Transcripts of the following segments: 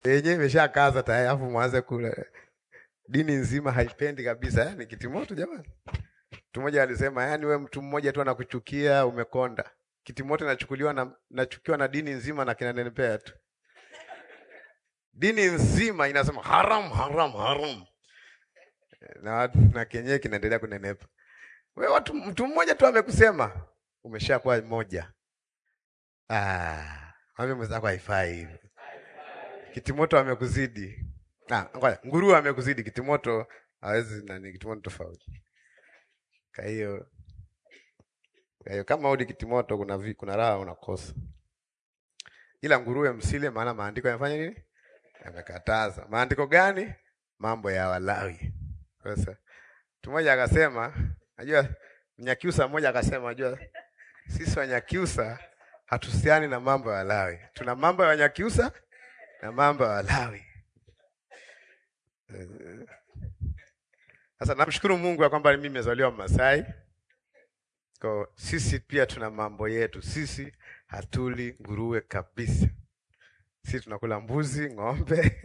yenyewe imeshakaza tayari, alafu mwanze kula. Dini nzima haipendi kabisa, yani kitimoto jamani. Mtu mmoja alisema, yani we mtu mmoja tu anakuchukia umekonda. Kitimoto inachukuliwa na nachukiwa na dini nzima na kinanenepea tu. Dini nzima inasema haram haram haram, na, na kenyewe kinaendelea kunenepa. We watu, mtu mmoja tu amekusema umeshakuwa moja. Ah, mwambie mwenzako haifai hivi. Kitimoto amekuzidi. Ah, ngoja, nguruwe amekuzidi, kitimoto hawezi nani, kitimoto tofauti. Kwa hiyo kwa hiyo kama udi kitimoto kuna vi, kuna raha unakosa. Ila nguruwe msile, maana maandiko yanafanya nini? Yamekataza. Maandiko gani? Mambo ya Walawi. Sasa mtu mmoja akasema, najua Mnyakyusa mmoja akasema, najua sisi Wanyakyusa hatuhusiani na mambo ya Walawi. Tuna mambo ya Wanyakyusa na mambo ya Walawi. Sasa namshukuru Mungu ya kwamba mimi nimezaliwa Masai. Kwa sisi pia tuna mambo yetu. Sisi hatuli nguruwe kabisa. Sisi tunakula mbuzi, ng'ombe.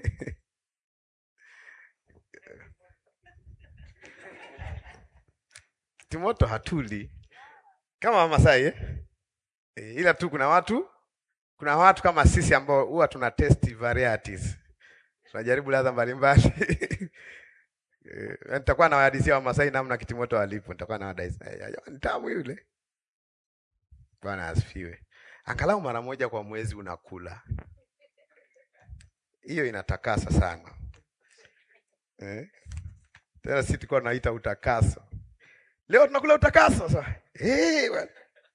Kitimoto hatuli kama Wamasai eh? E, ila tu kuna watu kuna watu kama sisi ambao huwa tuna test varieties. Tunajaribu ladha mbalimbali. Eh, nitakuwa na wahadisia wa Masai namna kitimoto walipo. Nitakuwa na wahadisia. Ni tamu yule. Bwana asifiwe. Angalau mara moja kwa mwezi unakula. Hiyo inatakasa sana. Eh? Tena sisi tulikuwa tunaita utakaso. Leo tunakula utakaso sasa. Eh, bwana.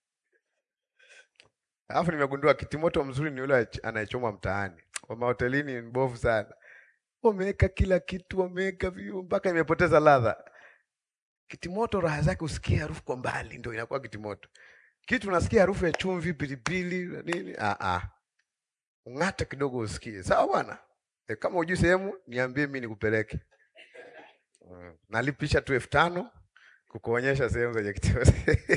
Alafu nimegundua kitimoto mzuri ni yule anayechomwa mtaani. Wa mahotelini ni mbovu sana. Wameweka kila kitu, wameweka viu mpaka imepoteza ladha. Kitimoto raha zake usikie harufu kwa mbali, ndio inakuwa kitimoto. Kitu unasikia harufu ya chumvi, pilipili na nini? Ah ah. Ung'ata kidogo usikie. Sawa bwana? E, kama hujui sehemu niambie mimi nikupeleke. Mm. Nalipisha tu elfu tano kukuonyesha sehemu zenye kitimoto.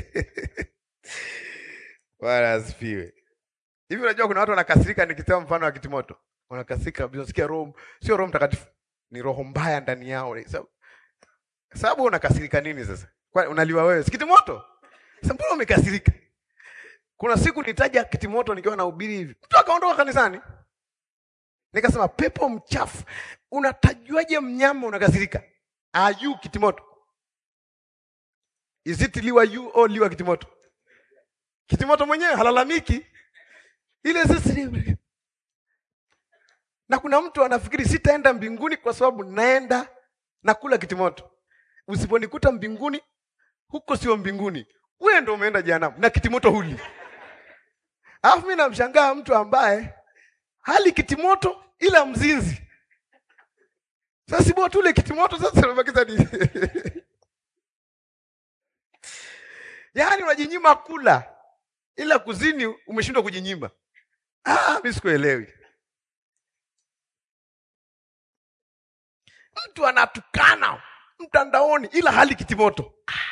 Bwana asifiwe. Hivi unajua kuna watu wanakasirika nikisema mfano wa kitimoto. Wanakasirika kabisa, unasikia roho sio roho mtakatifu, ni roho mbaya ndani yao. Sababu sababu unakasirika nini sasa? Kwa unaliwa wewe? Si kitimoto? Sasa mbona umekasirika? Kuna siku nitaja kitimoto nikiwa nahubiri hivi. Mtu akaondoka kanisani. Nikasema pepo mchafu. Unatajuaje mnyama unakasirika? Are you kitimoto? Is it liwa you or liwa kitimoto? Kitimoto mwenyewe halalamiki. Ile sisi na kuna mtu anafikiri sitaenda mbinguni kwa sababu naenda nakula kitimoto. Usiponikuta mbinguni, huko sio mbinguni, wewe ndio umeenda jehanamu na kitimoto huli. Alafu mimi namshangaa mtu ambaye hali kitimoto ila mzinzi. Sasa si bora tule kitimoto sasa tunabakiza nini? Yaani unajinyima kula ila kuzini umeshindwa kujinyima. Ah, mimi sikuelewi. Mtu anatukana mtandaoni ila hali kitimoto.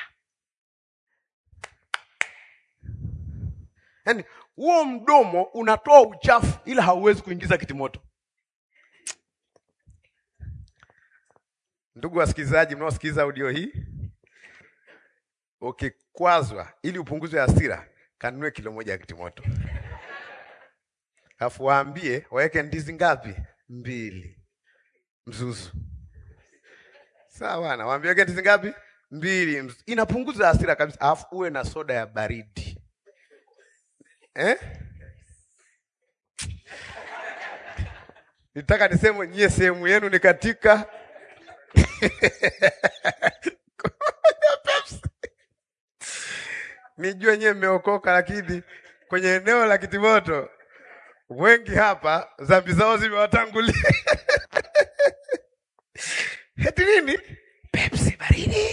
Yaani huo mdomo unatoa uchafu ila hauwezi kuingiza kitimoto. Ndugu wasikilizaji mnaosikiliza audio hii, ukikwazwa ili upunguze hasira, kanunue kilo moja ya kitimoto, alafu waambie waweke ndizi ngapi? Mbili mzuzu. Sawa bwana, waambie waweke ndizi ngapi? Mbili mzuzu. Inapunguza hasira kabisa, alafu uwe na soda ya baridi eh? Nitaka niseme nyie sehemu yenu ni katika Pepsi. Nijue nyie mmeokoka, lakini kwenye eneo la kitimoto wengi hapa dhambi zao zimewatangulia. Heti nini? Pepsi baridi.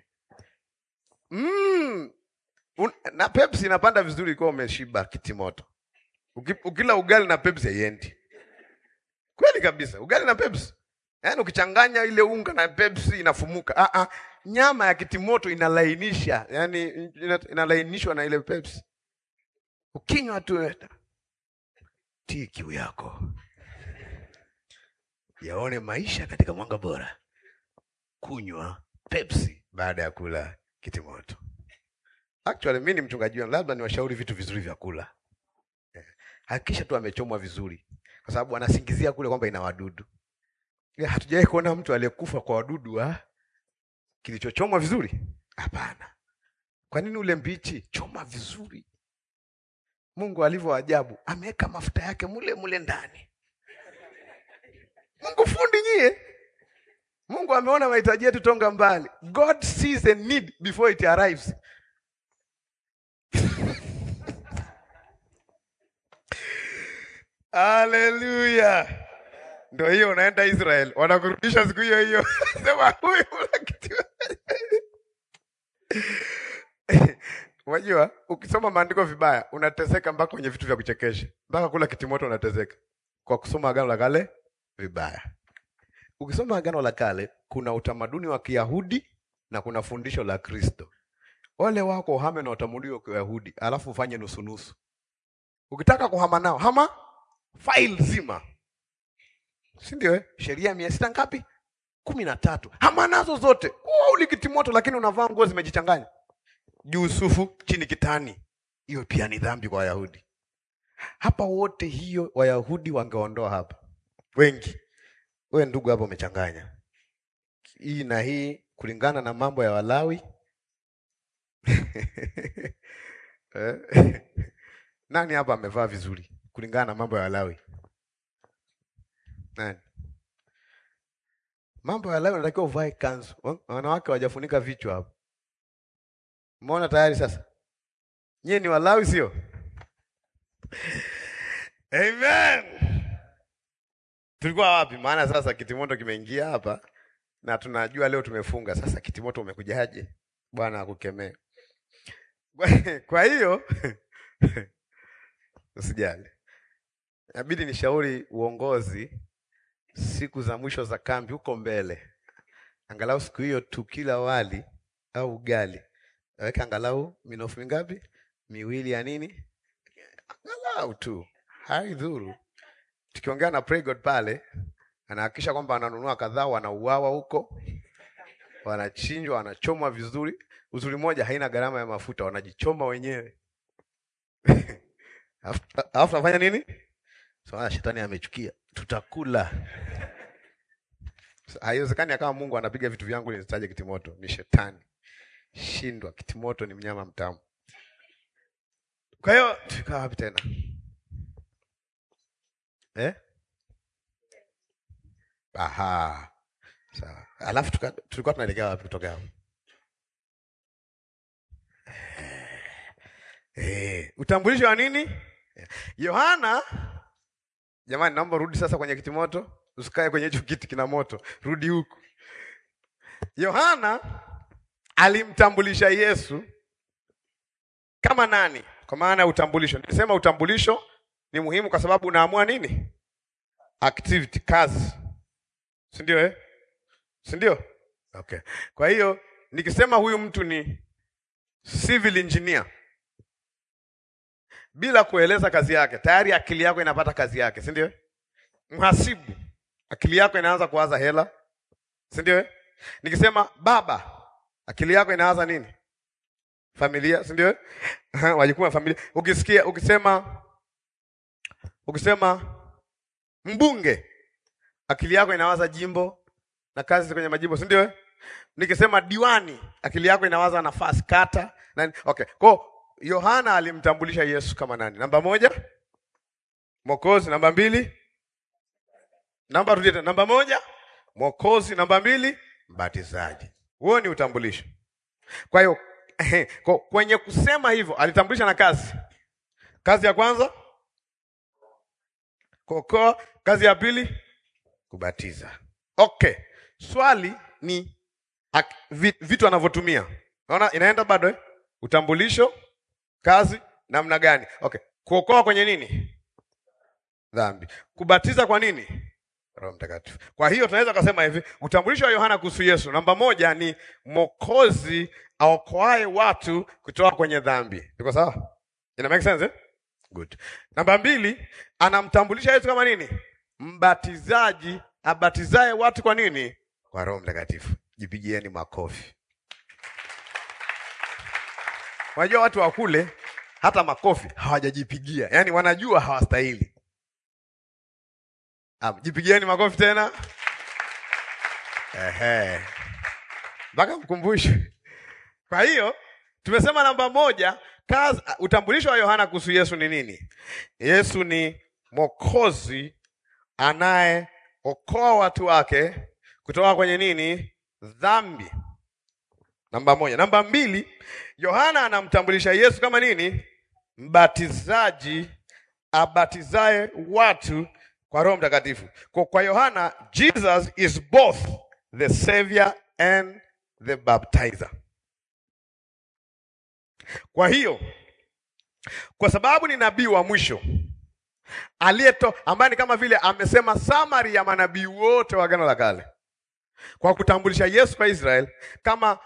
Mm. Un, na Pepsi inapanda vizuri ikiwa umeshiba kitimoto. Uki, ukila ugali na Pepsi haiendi. Kweli kabisa, ugali na Pepsi. Yaani ukichanganya ile unga na Pepsi inafumuka. Ah ah, nyama ya kitimoto inalainisha, yaani ina, inalainishwa na ile Pepsi. Ukinywa tu tii kiu yako. yaone maisha katika mwanga bora, kunywa Pepsi baada ya kula kitimoto. Actually mimi ni mchungaji wenu, labda niwashauri vitu vizuri vya kula. Eh, Hakikisha tu amechomwa vizuri, kwa sababu anasingizia kule kwamba ina wadudu. Ila Hatujawahi kuona mtu aliyekufa kwa wadudu wa kilichochomwa vizuri. Hapana. Kwa nini ule mbichi? Choma vizuri. Mungu alivyo ajabu, ameweka mafuta yake mule mule ndani. Mungu fundi nyie. Mungu ameona mahitaji yetu tonga mbali. God sees a need before it arrives. Haleluya. Ndio hiyo unaenda Israel, wanakurudisha siku hiyo hiyo. Sema huyu una kitu. Unajua, ukisoma maandiko vibaya unateseka mpaka kwenye vitu vya kuchekesha. Mpaka kula kitimoto unateseka kwa kusoma Agano la Kale vibaya. Ukisoma Agano la Kale kuna utamaduni wa Kiyahudi na kuna fundisho la Kristo. Wale wako uhame na utamaduni wa Kiyahudi, alafu ufanye nusu nusu. Ukitaka kuhama nao, hama file zima, si ndio? Eh, sheria mia sita ngapi? kumi na tatu. Hama nazo zote. Wewe uli kitimoto, lakini unavaa nguo zimejichanganya, juu sufu, chini kitani. Hiyo pia ni dhambi kwa Wayahudi. Hapa wote hiyo Wayahudi wangeondoa hapa wengi. We ndugu, hapa umechanganya hii na hii kulingana na mambo ya Walawi. Eh, Nani hapa amevaa vizuri kulingana na mambo ya Walawi? Nani? Mambo ya Walawi unatakiwa uvae kanzu. Wa- Wanawake wajafunika vichwa hapo. Umeona tayari sasa? Nyie ni Walawi sio? Amen. Tulikuwa wapi? Maana sasa kitimoto kimeingia hapa na tunajua leo tumefunga. Sasa kitimoto umekujaje? Bwana akukemee. Kwa- Kwa hiyo usijali, inabidi nishauri uongozi siku za mwisho za kambi huko mbele, angalau siku hiyo tukila wali au ugali, aweke angalau minofu mingapi? Miwili ya nini, angalau tu, haidhuru. Tukiongea na Pray God pale, anahakikisha kwamba ananunua kadhaa, wanauawa huko, wanachinjwa, wanachomwa vizuri. Uzuri moja, haina gharama ya mafuta, wanajichoma wenyewe. Alafu alafu tunafanya nini? So, shetani amechukia, tutakula. So, Haiwezekani akawa Mungu anapiga vitu vyangu nisitaje kitimoto, ni shetani. Shindwa, kitimoto ni mnyama mtamu. Kwa hiyo tukaa wapi tena eh? Aha, sawa. Alafu tuka- tulikuwa tunaelekea wapi kutoka hapo? Eh, utambulisho wa nini? Yohana, jamani, naomba rudi sasa kwenye kitimoto, usikae kwenye hicho kiti kina moto, rudi huku. Yohana alimtambulisha Yesu kama nani? Kwa maana ya utambulisho. Nilisema utambulisho ni muhimu kwa sababu unaamua nini? Activity, kazi, si ndio? Eh, si ndio? Okay. Kwa hiyo nikisema huyu mtu ni civil engineer bila kueleza kazi yake, tayari akili yako inapata kazi yake, si ndio? Mhasibu, akili yako inaanza kuwaza hela, si ndio? Nikisema baba, akili yako inawaza nini? Familia, si ndio? Wajukumu ya familia. Ukisikia ukisema ukisema mbunge, akili yako inawaza jimbo na kazi kwenye majimbo, si ndio? Nikisema diwani, akili yako inawaza nafasi, kata nani. Okay, kwa Yohana alimtambulisha Yesu kama nani? Namba moja, Mwokozi. Namba mbili, namba rudia tena, namba moja, Mwokozi. Namba mbili, mbatizaji. Huo ni utambulisho. Kwa hiyo ehe, kwa- kwenye kusema hivyo alitambulisha na kazi. Kazi ya kwanza kuokoa, kazi ya pili kubatiza. Okay, swali ni ak- vi- vitu anavyotumia. Unaona inaenda bado eh? Utambulisho, kazi, namna gani? Okay, kuokoa kwenye nini? Dhambi. Kubatiza kwa nini? Roho Mtakatifu. Kwa hiyo tunaweza kusema hivi, utambulisho wa Yohana kuhusu Yesu, namba moja ni Mwokozi aokoae watu kutoka kwenye dhambi. Iko sawa? Ina make sense eh? Good. Namba mbili, anamtambulisha Yesu kama nini? Mbatizaji abatizaye watu kwa nini? Kwa Roho Mtakatifu. Jipigieni makofi. Unajua watu wa kule hata makofi hawajajipigia, yaani wanajua hawastahili. Am, jipigieni makofi tena. Ehe, mpaka mkumbushe. Kwa hiyo tumesema namba moja, kazi, utambulisho wa Yohana kuhusu Yesu ni nini? Yesu ni Mwokozi anayeokoa watu wake kutoka kwenye nini? Dhambi. Namba moja. Namba mbili, Yohana anamtambulisha Yesu kama nini? Mbatizaji abatizaye watu kwa Roho Mtakatifu. Kwa kwa Yohana, Jesus is both the savior and the baptizer. Kwa hiyo kwa sababu ni nabii wa mwisho aliyeto ambaye ni kama vile amesema summary ya manabii wote wa Agano la Kale kwa kutambulisha Yesu kwa Israel kama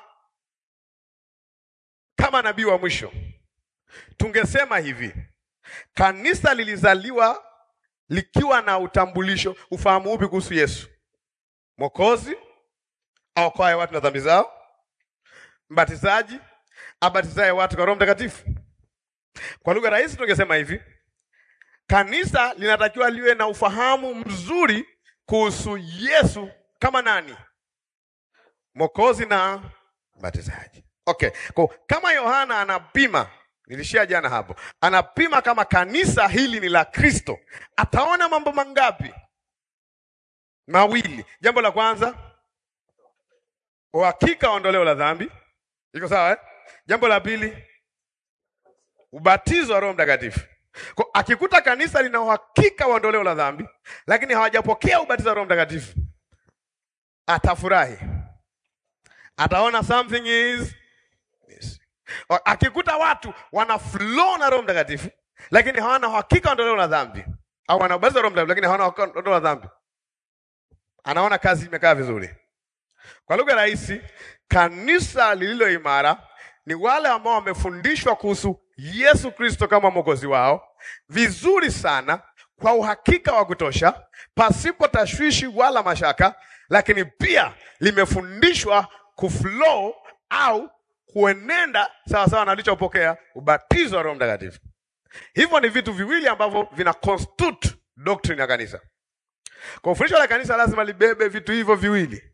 kama nabii wa mwisho, tungesema hivi: kanisa lilizaliwa likiwa na utambulisho, ufahamu upi kuhusu Yesu? Mwokozi aokoaye watu na dhambi zao, mbatizaji abatizaye watu kwa Roho Mtakatifu. Kwa lugha rahisi, tungesema hivi: kanisa linatakiwa liwe na ufahamu mzuri kuhusu Yesu kama nani? Mwokozi na mbatizaji. Okay, kwa kama Yohana anapima, nilishia jana hapo, anapima kama kanisa hili ni la Kristo, ataona mambo mangapi? Mawili. Jambo la kwanza, uhakika wa ondoleo la dhambi, iko sawa eh? Jambo la pili, ubatizo wa Roho Mtakatifu. Kwa akikuta kanisa lina uhakika wa ondoleo la dhambi, lakini hawajapokea ubatizo wa Roho Mtakatifu, atafurahi, ataona something is Yes. Akikuta watu wana flow na Roho Mtakatifu lakini hawana uhakika ondoleo la dhambi au wana ubatizo wa Roho Mtakatifu lakini hawana uhakika ondoleo la dhambi, anaona kazi imekaa vizuri. Kwa lugha rahisi, kanisa lililo imara ni wale ambao wamefundishwa kuhusu Yesu Kristo kama mwokozi wao vizuri sana, kwa uhakika wa kutosha, pasipo tashwishi wala mashaka, lakini pia limefundishwa kuflow au kuenenda sawa sawa na alichopokea ubatizo wa Roho Mtakatifu. Hivyo ni vitu viwili ambavyo vina constitute doctrine ya kanisa. Kwa fundisho la kanisa lazima libebe vitu hivyo viwili.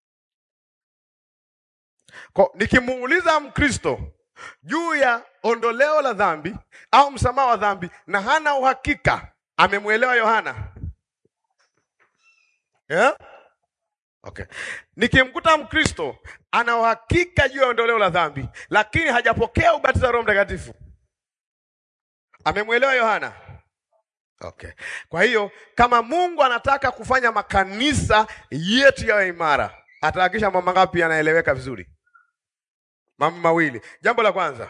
Kwa nikimuuliza Mkristo juu ya ondoleo la dhambi au msamaha wa dhambi na hana uhakika, amemwelewa Yohana yeah? Okay. Nikimkuta Mkristo ana uhakika juu ya ondoleo la dhambi lakini hajapokea ubatizo wa Roho Mtakatifu, amemwelewa Yohana? Okay. Kwa hiyo kama Mungu anataka kufanya makanisa yetu yawe imara, atahakikisha mambo ngapi yanaeleweka vizuri? Mambo mawili. Jambo la kwanza,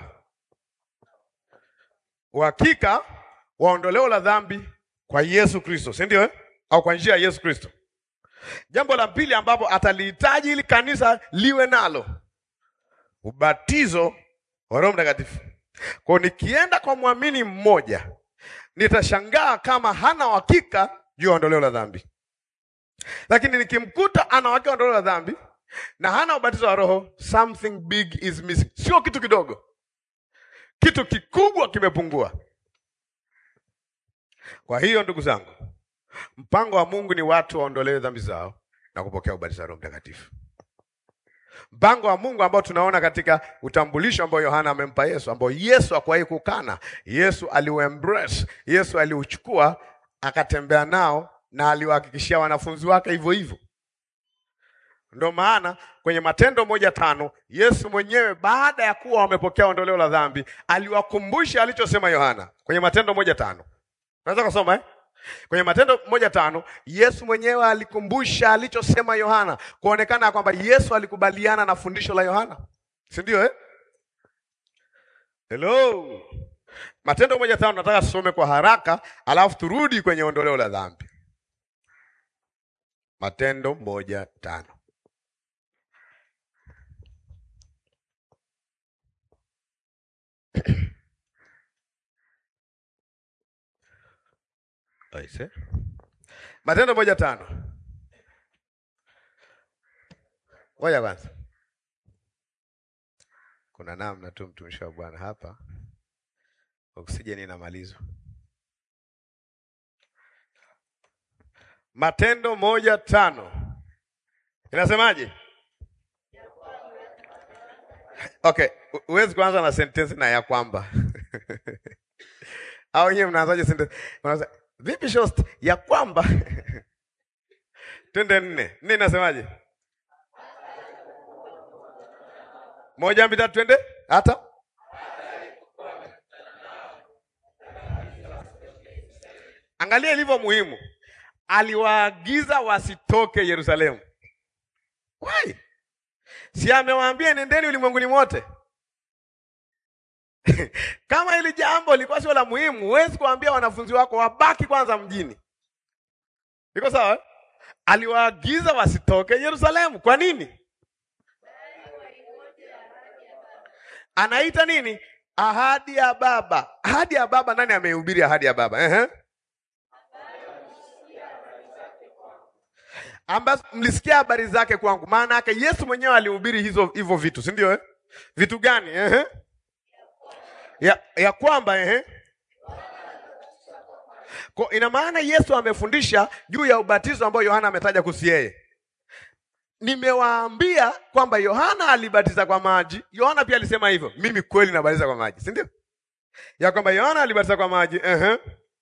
uhakika wa ondoleo la dhambi kwa Yesu Kristo, si ndio eh? Au kwa njia ya Yesu Kristo. Jambo la pili ambapo atalihitaji ili kanisa liwe nalo, ubatizo wa Roho Mtakatifu. Kwa nikienda kwa mwamini mmoja, nitashangaa kama hana uhakika juu ya ondoleo la dhambi, lakini nikimkuta ana uhakika wa ondoleo la dhambi na hana ubatizo wa Roho, something big is missing. Sio kitu kidogo, kitu kikubwa kimepungua. Kwa hiyo ndugu zangu, mpango wa Mungu ni watu waondolewe dhambi zao na kupokea ubatizo wa Roho Mtakatifu. Mpango wa Mungu ambao tunaona katika utambulisho ambao Yohana amempa Yesu, ambao Yesu hakuwahi kukana. Yesu aliuembrace, Yesu aliuchukua akatembea nao na aliwahakikishia wanafunzi wake hivyo hivyo. Ndio maana kwenye Matendo moja tano Yesu mwenyewe baada ya kuwa wamepokea ondoleo la dhambi aliwakumbusha alichosema Yohana kwenye Matendo moja tano. Unaweza kusoma eh? Kwenye Matendo moja tano Yesu mwenyewe alikumbusha alichosema Yohana, kuonekana kwamba Yesu alikubaliana na fundisho la Yohana, si ndio eh? Hello. Matendo moja tano nataka tusome kwa haraka, alafu turudi kwenye ondoleo la dhambi. Matendo moja tano. Aise. Matendo moja tano. Ngoja kwanza, kuna namna tu mtumishi wa Bwana hapa, oksijeni inamalizwa. Matendo moja tano inasemaje? Okay, huwezi kuanza na sentensi na ya kwamba au wenyewe mnaanzaje sentensi? Unaanza vipi shost ya kwamba twende nne nne, inasemaje? moja mbili tatu, twende hata angalia ilivyo muhimu. Aliwaagiza wasitoke Yerusalemu. Why? Si amewaambia nendeni ulimwenguni mote? Kama hili jambo lilikuwa sio la muhimu, huwezi kuambia wanafunzi wako wabaki kwanza mjini. Iko sawa? eh? Aliwaagiza wasitoke Yerusalemu. Kwa nini? Anaita nini? Ahadi ya Baba. Ahadi ya Baba, nani ameihubiri ahadi ya Baba? Ehe. ambazo mlisikia habari zake kwangu. Maana yake Yesu mwenyewe alihubiri hizo hivyo vitu, si ndio? Eh, vitu gani? Ehe, ya, ya kwamba ehe, kwa ina maana Yesu amefundisha juu ya ubatizo ambao Yohana ametaja kuhusu yeye. Nimewaambia kwamba Yohana alibatiza kwa maji. Yohana pia alisema hivyo, mimi kweli nabatiza kwa maji, si ndio? Ya kwamba Yohana alibatiza kwa maji ehe,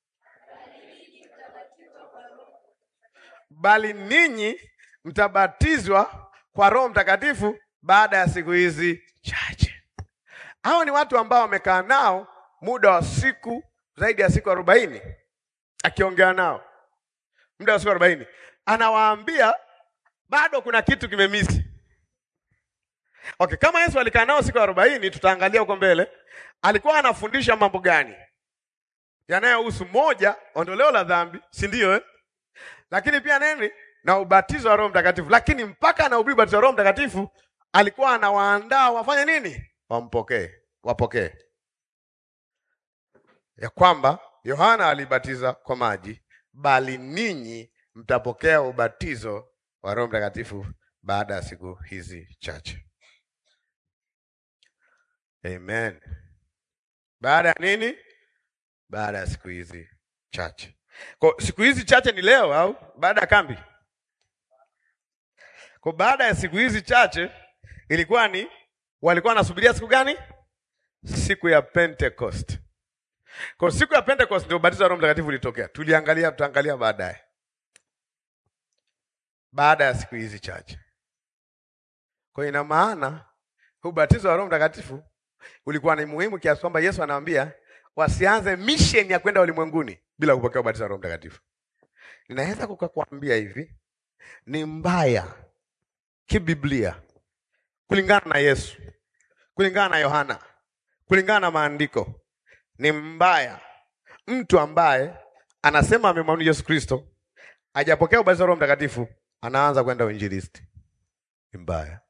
bali ninyi mtabatizwa kwa Roho Mtakatifu baada ya siku hizi chache. Hao ni watu ambao wamekaa nao muda wa siku zaidi ya siku arobaini, akiongea nao muda wa siku arobaini, anawaambia bado kuna kitu kimemisi. Okay, kama Yesu alikaa nao siku arobaini, tutaangalia huko mbele, alikuwa anafundisha mambo gani yanayohusu moja, ondoleo la dhambi, si ndio eh? lakini pia nini na ubatizo wa Roho Mtakatifu. Lakini mpaka anahubiri ubatizo wa Roho Mtakatifu alikuwa anawaandaa wafanye nini? Wampokee, wapokee, ya kwamba Yohana alibatiza kwa maji, bali ninyi mtapokea ubatizo wa Roho Mtakatifu baada ya siku hizi chache. Amen. Baada ya nini? Baada ya siku hizi chache. Kwa siku hizi chache ni leo au baada ya kambi? Kwa baada ya siku hizi chache ilikuwa ni walikuwa wanasubiria siku gani? Siku ya Pentecost. Kwa siku ya Pentecost ndio ubatizo wa Roho Mtakatifu ulitokea. Tuliangalia, tutaangalia baadaye. Baada ya siku hizi chache. Kwa ina maana ubatizo wa Roho Mtakatifu ulikuwa ni muhimu kiasi kwamba Yesu anawaambia wasianze mission ya kwenda ulimwenguni bila kupokea ubatizo wa Roho Mtakatifu. Ninaweza kukakwambia hivi, ni mbaya kibiblia, kulingana na Yesu, kulingana na Yohana, kulingana na maandiko, ni mbaya mtu ambaye anasema amemwamini Yesu Kristo, hajapokea ubatizo wa Roho Mtakatifu, anaanza kwenda uinjilisti. Ni mbaya.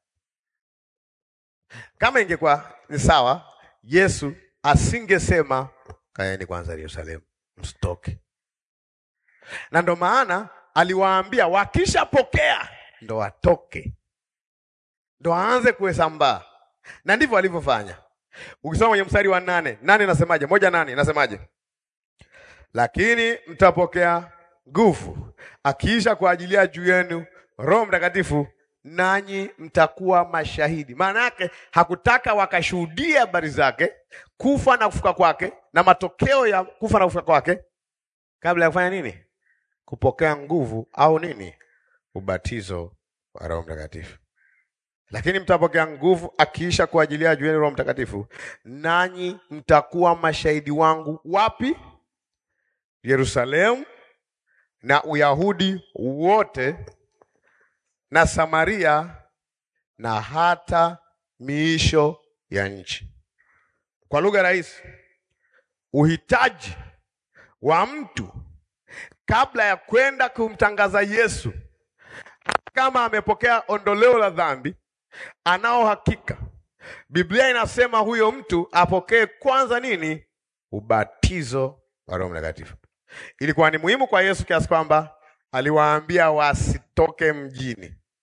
Kama ingekuwa ni sawa, Yesu asingesema kaeni kwanza Yerusalemu, msitoke. Na ndo maana aliwaambia wakishapokea ndo watoke, ndo aanze kuhesambaa, na ndivyo alivyofanya. Ukisoma kwenye mstari wa nane, nane nasemaje? moja nane nasemaje? Lakini mtapokea nguvu akiisha kuajilia juu yenu Roho Mtakatifu, nanyi mtakuwa mashahidi. Maana yake hakutaka wakashuhudia habari zake, kufa na kufuka kwake, na matokeo ya kufa na kufuka kwake, kabla ya kufanya nini? Kupokea nguvu au nini? Ubatizo wa Roho Mtakatifu. Lakini mtapokea nguvu akiisha kuajilia juu yenu Roho Mtakatifu, nanyi mtakuwa mashahidi wangu. Wapi? Yerusalemu na Uyahudi wote na Samaria na hata miisho ya nchi. Kwa lugha rahisi, uhitaji wa mtu kabla ya kwenda kumtangaza Yesu, hata kama amepokea ondoleo la dhambi, anao hakika. Biblia inasema huyo mtu apokee kwanza nini? Ubatizo wa Roho Mtakatifu. Ilikuwa ni muhimu kwa Yesu kiasi kwamba aliwaambia wasitoke mjini,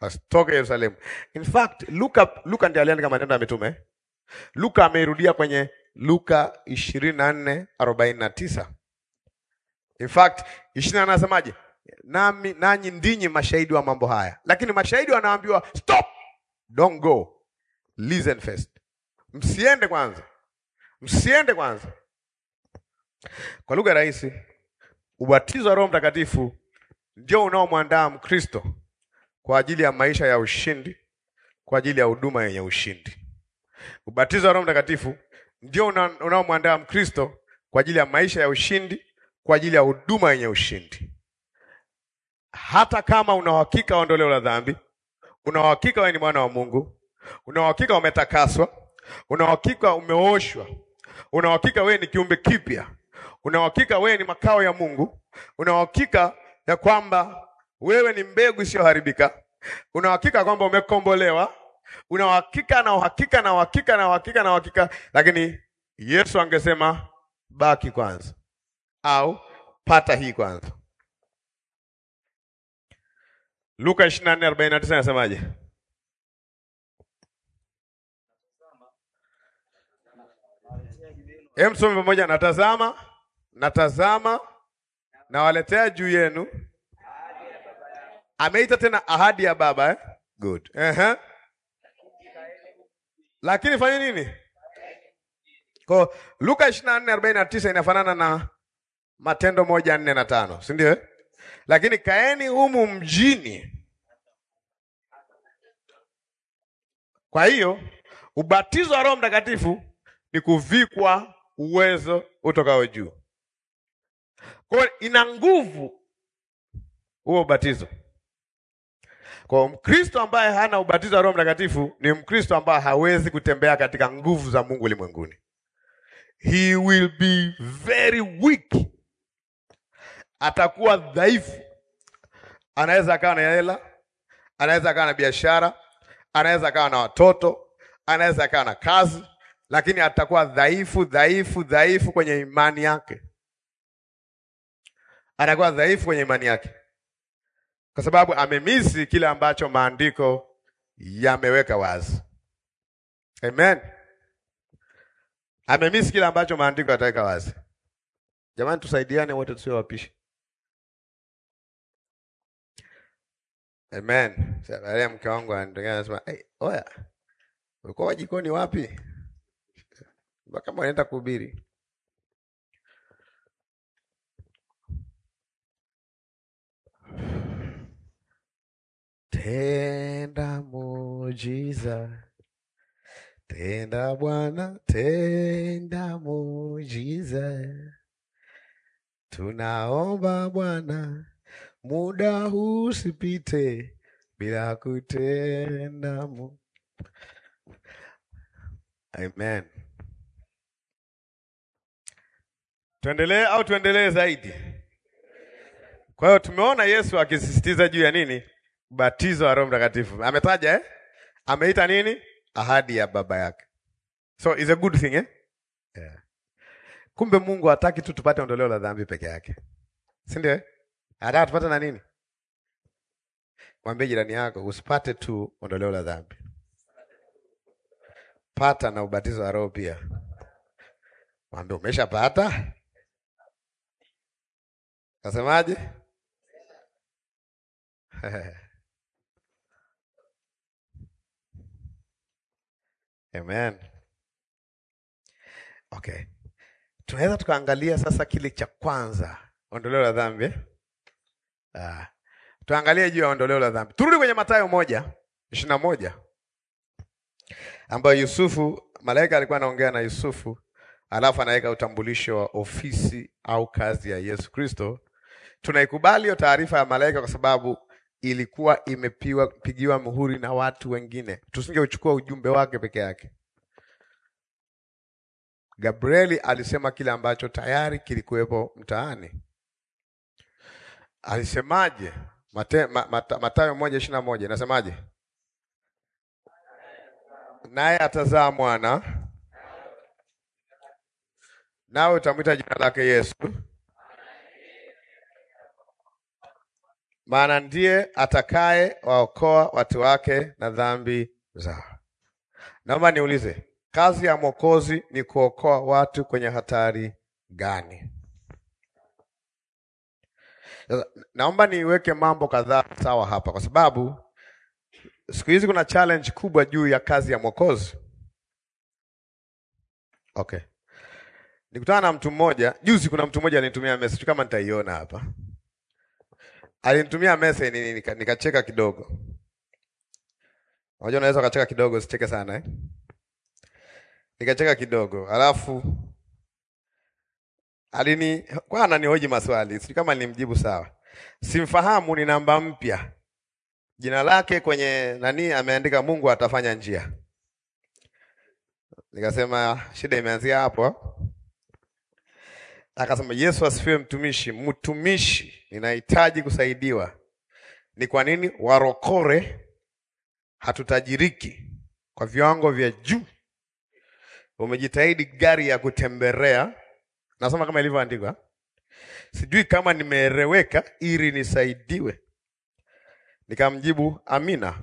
wasitoke Yerusalemu. In fact, Luka Luka ndiye aliandika Matendo ya Mitume. Luka ameirudia kwenye Luka ishirini na nne arobaini na tisa. In fact, ishirini na nne anasemaje? Nami nanyi ndinyi mashahidi wa mambo haya, lakini mashahidi wanaambiwa stop, don't go, listen first. Msiende kwanza, msiende kwanza. Kwa lugha rahisi, ubatizo wa Roho Mtakatifu ndio unaomwandaa Mkristo kwa ajili ya maisha ya ushindi, kwa ajili ya huduma yenye ushindi. Ubatizo wa Roho Mtakatifu ndio una- unaomwandaa Mkristo kwa ajili ya maisha ya ushindi, kwa ajili ya huduma yenye ushindi. Hata kama una uhakika wa ondoleo la dhambi, una uhakika wewe ni mwana wa Mungu, una uhakika umetakaswa, una uhakika umeoshwa, una uhakika wewe ni kiumbe kipya, una uhakika wewe ni makao ya Mungu, una uhakika ya kwamba wewe ni mbegu isiyoharibika, una uhakika kwamba umekombolewa, una uhakika na uhakika na uhakika na uhakika na uhakika, lakini Yesu angesema baki kwanza, au pata hii kwanza. Luka 24:49 anasemaje? Hem, some pamoja. Natazama, natazama, nawaletea juu yenu. Ameita tena ahadi ya Baba eh? Good. Ehe. Lakini fanya nini? Kwa Luka 24:49 inafanana na Matendo moja nne na tano, si ndio? eh? Lakini kaeni humu mjini. Kwa hiyo ubatizo wa Roho Mtakatifu ni kuvikwa uwezo utokao juu. Kwa hiyo ina nguvu huo ubatizo. Kwa hiyo Mkristo ambaye hana ubatizo wa Roho Mtakatifu ni Mkristo ambaye hawezi kutembea katika nguvu za Mungu ulimwenguni. He will be very weak. Atakuwa dhaifu. Anaweza akawa na hela, anaweza akawa na biashara, anaweza akawa na watoto, anaweza akawa na kazi, lakini atakuwa dhaifu, dhaifu, dhaifu kwenye imani yake. Atakuwa dhaifu kwenye imani yake, kwa sababu amemisi kile ambacho maandiko yameweka wazi. Amen. Amemisi kile ambacho maandiko yataweka wazi. Jamani, tusaidiane wote, tusiwe wapishi. Amen. Sasa baadaye mke wangu anatokea anasema, "Hey, oya. Ulikuwa jikoni wapi?" Mpaka kama unaenda kuhubiri. Tenda muujiza. Tenda Bwana, tenda muujiza. Tunaomba Bwana, muda huu usipite bila kutenda mu. Amen. Tuendelee au tuendelee zaidi? Kwa hiyo tumeona Yesu akisisitiza juu ya nini? Ubatizo wa Roho Mtakatifu. Ametaja eh? Ameita nini? Ahadi ya baba yake. So is a good thing eh? Yeah. Kumbe Mungu hataki tu tupate ondoleo la dhambi peke yake. Si ndio? eh? Anataka tupate na nini? Mwambie jirani yako usipate tu ondoleo la dhambi. Pata na ubatizo wa Roho pia. Mwambie umeshapata? Kasemaje? Amen. Okay. Tunaweza tukaangalia sasa kile cha kwanza, ondoleo la dhambi. eh? Ah. Tuangalie juu ya ondoleo la dhambi. Turudi kwenye Mathayo moja ishirini na moja ambayo Yusufu, malaika alikuwa anaongea na Yusufu, alafu anaweka utambulisho wa ofisi au kazi ya Yesu Kristo. Tunaikubali hiyo taarifa ya malaika kwa sababu ilikuwa imepiwa pigiwa muhuri na watu wengine. Tusingeuchukua ujumbe wake peke yake. Gabrieli alisema kile ambacho tayari kilikuwepo mtaani. Alisemaje? Mate, ma, mata, Mathayo moja ishirini na moja inasemaje? Naye atazaa mwana, nawe utamwita jina lake Yesu, maana ndiye atakaye waokoa watu wake na dhambi zao. Naomba niulize, kazi ya Mwokozi ni kuokoa watu kwenye hatari gani? Sasa, naomba niweke mambo kadhaa sawa hapa, kwa sababu siku hizi kuna challenge kubwa juu ya kazi ya Mwokozi. Okay, nikutana na mtu mmoja juzi. Kuna mtu mmoja alinitumia message kama nitaiona hapa, alinitumia message nika, nikacheka kidogo. Unajua, unaweza ukacheka kidogo, usicheke sana eh? Nikacheka kidogo, alafu alini kwa ananihoji maswali, sijui kama nilimjibu sawa. Simfahamu, ni namba mpya, jina lake kwenye nani ameandika Mungu atafanya njia. Nikasema shida imeanzia hapo. Akasema Yesu asifiwe, mtumishi. Mtumishi, ninahitaji kusaidiwa. Ni kwa nini warokore hatutajiriki kwa viwango vya juu? Umejitahidi gari ya kutembelea Nasoma kama ilivyoandikwa, sijui kama nimeeleweka, ili nisaidiwe. Nikamjibu amina.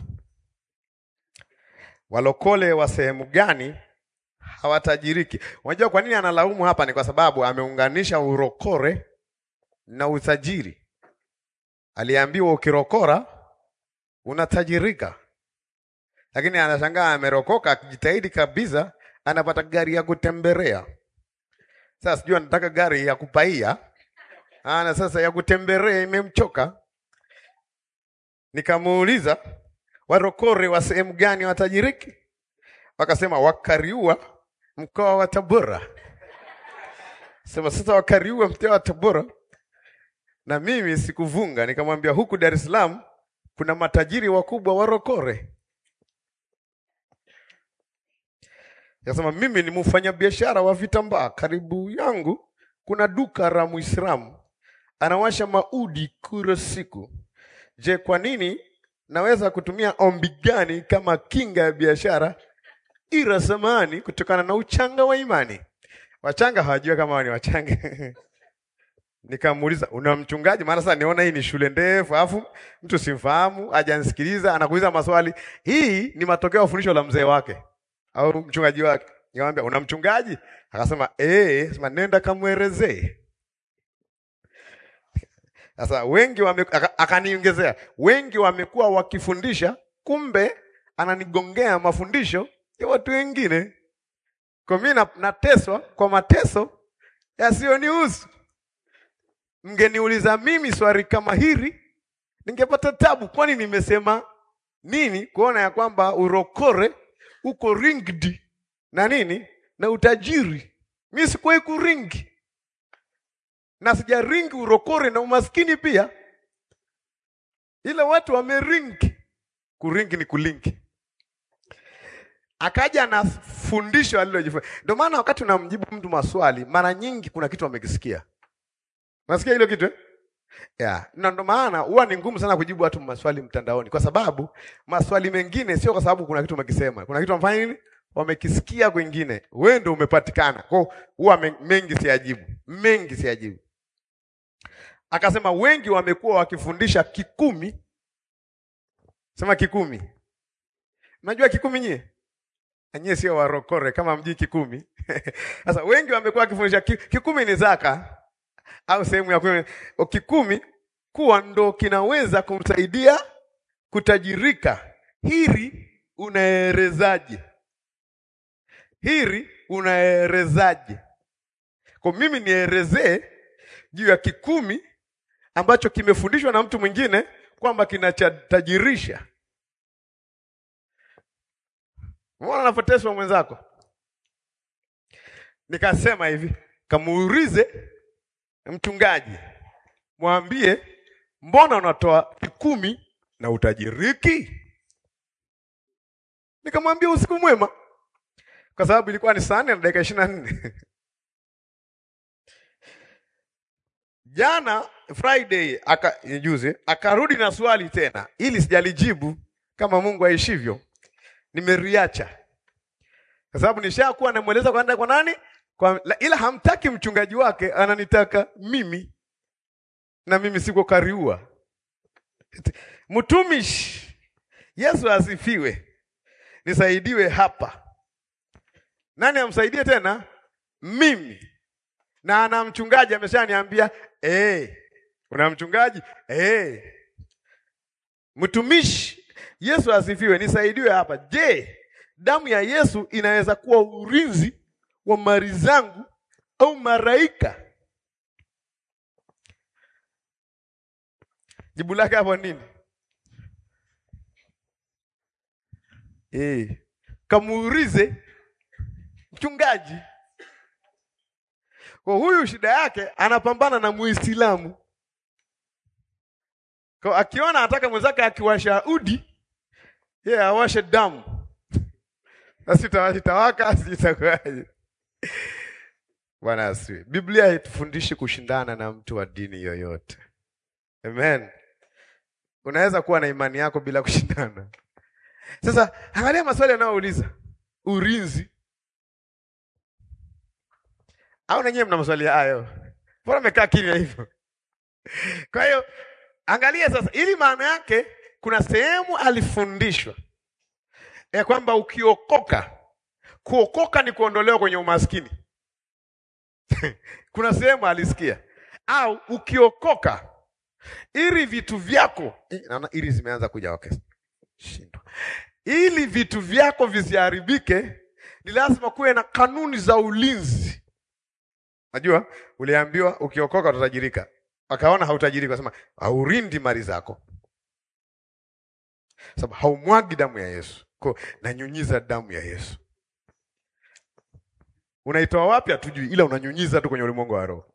Walokole wa sehemu gani hawatajiriki? Unajua kwa nini analaumu hapa? Ni kwa sababu ameunganisha urokore na utajiri. Aliambiwa ukirokora unatajirika, lakini anashangaa amerokoka, akijitahidi kabisa, anapata gari ya kutembelea. Sasa sijui anataka gari ya kupaia ana sasa ya kutembelea imemchoka. Nikamuuliza warokore wa sehemu gani watajiriki? Wakasema Wakariua, mkoa wa Tabora. Sema sasa Wakariua, mkoa wa Tabora, na mimi sikuvunga, nikamwambia huku Dar es Salaam kuna matajiri wakubwa warokore. Kasema mimi ni mfanyabiashara wa vitambaa, karibu yangu kuna duka la Muislamu anawasha maudi kila siku. Je, kwa nini naweza kutumia ombi gani kama kinga ya biashara ila samani kutokana na uchanga wa imani? Wachanga hawajua kama wao ni wachanga. Nikamuuliza, una mchungaji? Maana sasa niona hii ni shule ndefu, alafu mtu simfahamu, hajanisikiliza, anakuuliza maswali. Hii ni matokeo ya fundisho la mzee wake au mchungaji wake. Nikamwambia una mchungaji? Akasema eh, sema nenda kamwelezee. Sasa wengi wame, akaniongezea wengi wamekuwa wakifundisha, kumbe ananigongea mafundisho ya watu wengine. Kwa mimi na, nateswa kwa mateso yasiyonihusu. Mngeniuliza mimi swali kama hili, ningepata tabu, kwani nimesema nini kuona ya kwamba urokore uko ringed na nini na utajiri. Mimi sikuwahi kuringi na sijaringi urokore na umaskini pia, ila watu wameringi. Kuringi ni kulinki. Akaja na fundisho alilojifunza. Ndio maana wakati unamjibu mtu maswali, mara nyingi kuna kitu amekisikia. Unasikia hilo kitu eh? Yeah. Na ndio maana huwa ni ngumu sana kujibu watu maswali mtandaoni, kwa sababu maswali mengine sio kwa sababu kuna kitu umekisema, kuna kitu wamefanya nini, wamekisikia kwingine, wewe ndio umepatikana. Kwa hiyo huwa mengi siyajibu, mengi siyajibu. Akasema wengi wamekuwa wakifundisha kikumi. Sema kikumi. Unajua kikumi nyie? Nyie sio warokore kama mjii kikumi. Sasa wengi wamekuwa wakifundisha kikumi ni zaka au sehemu ya kumi. Kikumi kuwa ndo kinaweza kumsaidia kutajirika. Hili unaerezaje? Hili unaerezaje? Kwa mimi nielezee juu ya kikumi ambacho kimefundishwa na mtu mwingine kwamba kinachatajirisha. Mbona unapoteswa mwenzako? Nikasema hivi, kamuulize mchungaji, mwambie mbona unatoa kikumi na utajiriki? Nikamwambia usiku mwema, kwa sababu ilikuwa ni saa nne na dakika ishirini na nne. Jana Friday aka juzi akarudi na swali tena, ili sijalijibu kama Mungu aishivyo, nimeriacha kwa sababu nishakuwa namweleza kwenda kwa nani kwa, ila hamtaki mchungaji wake, ananitaka mimi, na mimi siko kariua. Mtumishi, Yesu asifiwe, nisaidiwe hapa. Nani amsaidie tena? Mimi. Na ana mchungaji ameshaniambia, eh, una mchungaji eh. Mtumishi, Yesu asifiwe, nisaidiwe hapa. Je, damu ya Yesu inaweza kuwa ulinzi wa mali zangu au maraika? Jibu lake hapo nini? Eh, kamuulize mchungaji. Kwa huyu shida yake anapambana na Muislamu. Kwa akiona anataka mwenzake akiwasha udi, yeye awashe damu. Sasa itawaka sitakuwaje? Bwana asifiwe. Biblia haitufundishi kushindana na mtu wa dini yoyote. Amen. Unaweza kuwa na imani yako bila kushindana. Sasa angalia maswali yanayouliza. Ulinzi. Au nanyewe mna maswali hayo? Mbona mmekaa kimya hivyo? Kwa hiyo angalia sasa, ili maana yake kuna sehemu alifundishwa ya kwamba ukiokoka, kuokoka ni kuondolewa kwenye umaskini. kuna sehemu alisikia, au ukiokoka, ili vitu vyako, naona ili zimeanza kuja okay. Shindwa. Ili vitu vyako visiharibike, ni lazima kuwe na kanuni za ulinzi. Najua uliambiwa ukiokoka utatajirika, wakaona hautajirika, wasema haurindi mali zako, sababu haumwagi damu ya Yesu. Kwa nanyunyiza damu ya Yesu. Unaitoa wapi hatujui, ila unanyunyiza tu kwenye ulimwengu wa roho.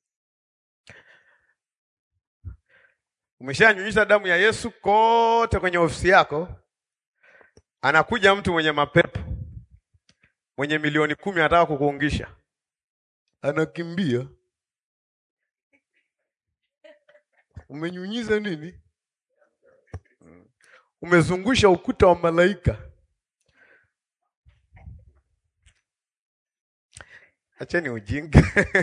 Umeshanyunyiza damu ya Yesu kote kwenye ofisi yako, anakuja mtu mwenye mapepo mwenye milioni kumi anataka kukuungisha, anakimbia. Umenyunyiza nini? Umezungusha ukuta wa malaika. Acheni ujinga.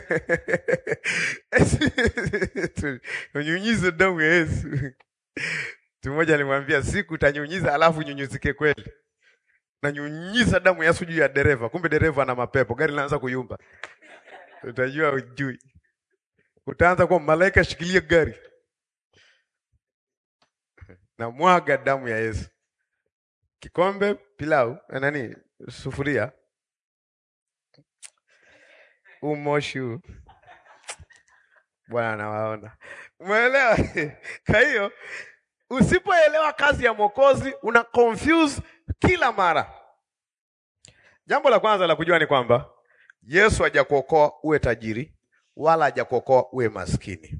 Unyunyize damu ya Yesu. Mtu mmoja alimwambia siku utanyunyiza alafu nyunyizike kweli. Nanyunyiza damu ya Yesu juu ya dereva, kumbe dereva ana mapepo, gari linaanza kuyumba. Utajua ujui. Utaanza kuwa malaika, shikilia gari. Na mwaga damu ya Yesu. Kikombe pilau, nani? Sufuria. Umoshi huu. Bwana anawaona. Umeelewa? Kwa hiyo usipoelewa kazi ya Mwokozi una confuse kila mara. Jambo la kwanza la kujua ni kwamba Yesu hajakuokoa uwe tajiri wala hajakuokoa uwe maskini.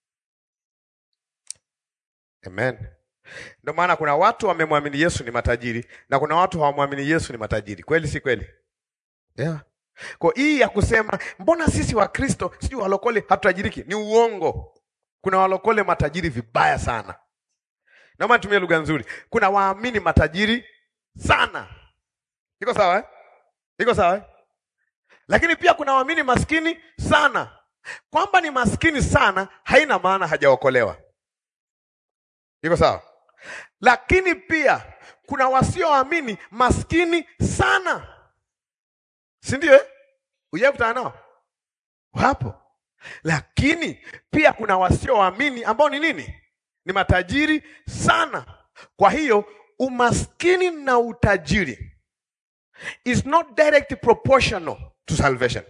Amen. Ndio maana kuna watu wamemwamini Yesu ni matajiri na kuna watu hawamwamini Yesu ni matajiri. Kweli si kweli? Yeah. Kwa hii ya kusema mbona sisi wa Kristo sijui walokole hatutajiriki ni uongo. Kuna walokole matajiri vibaya sana. Naomba nitumie lugha nzuri. Kuna waamini matajiri sana. Iko sawa eh? Iko sawa eh? Lakini pia kuna waamini maskini sana. Kwamba ni maskini sana haina maana hajaokolewa. Iko sawa? Lakini pia kuna wasioamini maskini sana. Si ndio eh? Uje kutana nao? Wapo. Lakini pia kuna wasioamini ambao ni nini? Ni matajiri sana. Kwa hiyo umaskini na utajiri is not direct proportional to salvation.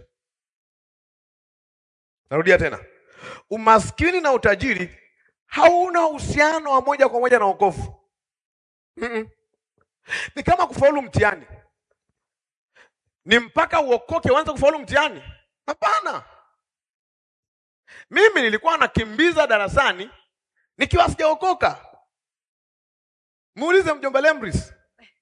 Narudia tena. Umaskini na utajiri hauna uhusiano wa moja kwa moja na wokovu. Mm -mm. Ni kama kufaulu mtihani. Ni mpaka uokoke uanze kufaulu mtihani? Hapana. Mimi nilikuwa nakimbiza darasani nikiwa sijaokoka. Muulize mjomba Lembris.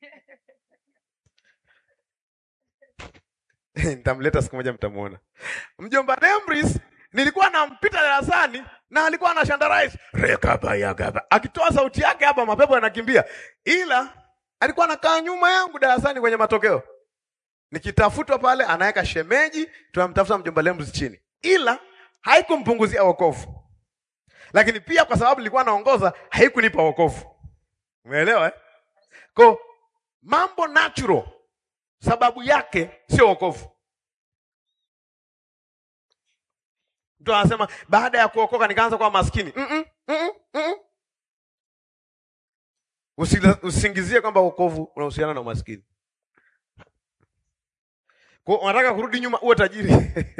Nitamleta siku moja mtamuona. Mjomba Lembris nilikuwa nampita darasani na alikuwa anashandarize rekaba yakaba. Akitoa sauti yake hapa mapepo yanakimbia. Ila alikuwa anakaa nyuma yangu darasani kwenye matokeo. Nikitafutwa pale anaweka shemeji, tunamtafuta mjomba Lembris chini. Ila haikumpunguzia wokovu. lakini pia kwa sababu nilikuwa naongoza haikunipa wokovu. Umeelewa eh? Kwa mambo natural, sababu yake sio wokovu. Mtu anasema baada ya kuokoka nikaanza kuwa maskini. mm -mm, mm -mm, mm -mm. Usila- Usisingizie kwamba wokovu unahusiana na umaskini. Kwa unataka kurudi nyuma uwe tajiri.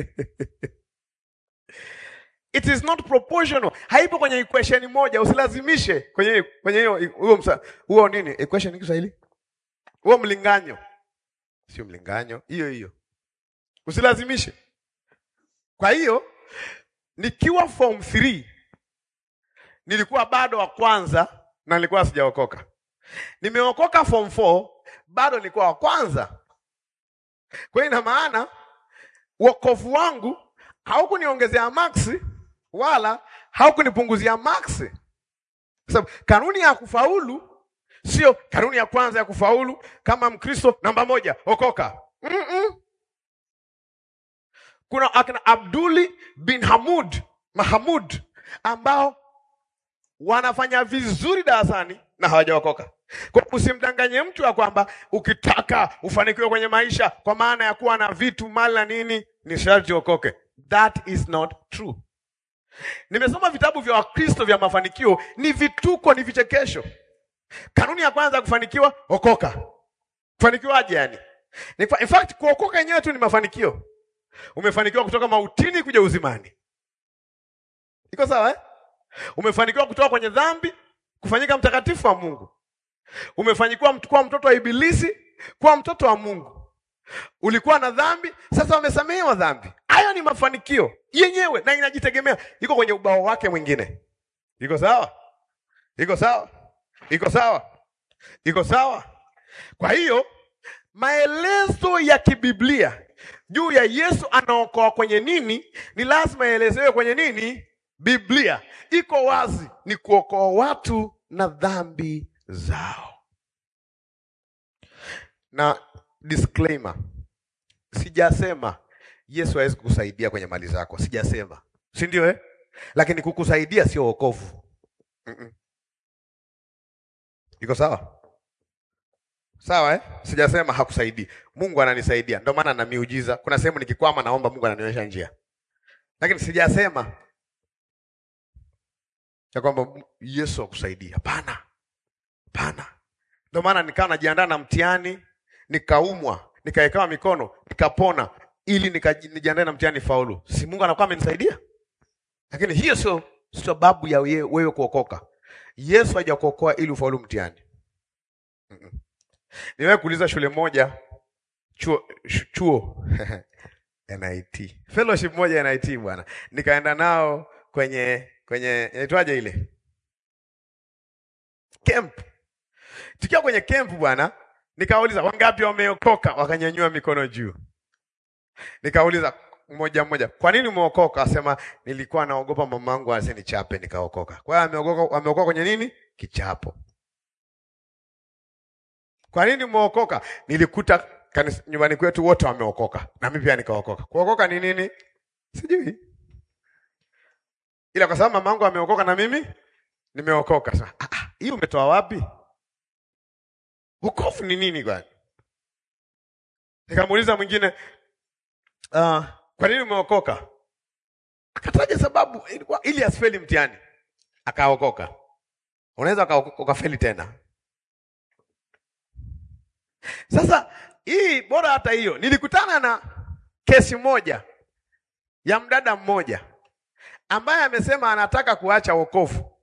It is not proportional. Haipo kwenye equation moja, usilazimishe kwenye kwenye hiyo huo msa huo nini? Equation ni Kiswahili? Huo mlinganyo. Sio mlinganyo, hiyo hiyo. Usilazimishe. Kwa hiyo nikiwa form 3 nilikuwa bado wa kwanza na nilikuwa sijaokoka. Nimeokoka form 4 bado nilikuwa wa kwanza. Kwa hiyo ina maana wokovu wangu haukuniongezea maksi wala haukunipunguzia maksi. Sababu kanuni ya kufaulu sio kanuni ya kwanza ya kufaulu kama Mkristo namba moja okoka. Mm-mm. Kuna akina Abduli bin Hamud Mahamud ambao wanafanya vizuri darasani na hawajaokoka. Kwa usimdanganye mtu ya kwamba ukitaka ufanikiwe kwenye maisha kwa maana ya kuwa na vitu mali na nini ni sharti okoke. That is not true. Nimesoma vitabu vya Wakristo vya mafanikio, ni vituko, ni vichekesho. Kanuni ya kwanza ya kufanikiwa, okoka. Kufanikiwaje yani? Ni fa- In fact, kuokoka yenyewe tu ni mafanikio. Umefanikiwa kutoka mautini kuja uzimani. Iko sawa eh? Umefanikiwa kutoka kwenye dhambi kufanyika mtakatifu wa Mungu. Umefanikiwa mt- kuwa mtoto wa Ibilisi kuwa mtoto wa Mungu. Ulikuwa na dhambi, sasa wamesamehewa dhambi. Hayo ni mafanikio yenyewe na inajitegemea, iko kwenye ubao wake mwingine. Iko sawa? Iko sawa? Iko sawa? Iko sawa? Kwa hiyo maelezo ya kibiblia juu ya Yesu anaokoa kwenye nini ni lazima yaelezewe kwenye nini? Biblia iko wazi, ni kuokoa watu na dhambi zao. Na disclaimer, sijasema Yesu hawezi kukusaidia kwenye mali zako, sijasema, si ndio eh? Lakini kukusaidia sio wokovu. Mm-mm. Iko sawa? Sawa eh? Sijasema hakusaidii. Mungu ananisaidia. Ndio maana na miujiza. Kuna sehemu nikikwama naomba Mungu ananionyesha njia. Lakini sijasema ya kwamba Yesu akusaidia. Hapana. Hapana. Ndio maana nikawa najiandaa na mtihani, nikaumwa, nikawekewa mikono, nikapona ili nika- nijiandae na mtihani faulu. Si Mungu anakuwa amenisaidia? Lakini hiyo sio sababu ya ye- wewe kuokoka. Yesu hajakuokoa ili ufaulu mtihani. Mm-mm. Niwewe kuuliza shule moja chuo, sh- chuo NIT fellowship moja NIT bwana, nikaenda nao kwenye kwenye inaitwaje ile camp. Tukiwa kwenye camp bwana, nikauliza wangapi wameokoka, wakanyanyua mikono juu. Nikauliza mmoja mmoja, kwa nini umeokoka? Asema nilikuwa naogopa mamangu asinichape, nikaokoka. Kwa hiyo ameokoka, ameokoka kwenye nini? Kichapo. Kwa nini umeokoka? Nilikuta kanisa, nyumbani kwetu wote wameokoka na mimi pia nikaokoka. Kuokoka ni nini? Sijui, ila kwa sababu mamangu ameokoka na mimi nimeokoka. Sasa ah, ah, hii umetoa wapi? Wokovu ni nini kwani? Nikamuuliza mwingine uh, kwa nini umeokoka? Akataja sababu ilikuwa ili asifeli mtihani, akaokoka. Unaweza uka- ukafeli tena. Sasa hii bora hata hiyo, nilikutana na kesi moja ya mdada mmoja ambaye amesema anataka kuacha wokovu.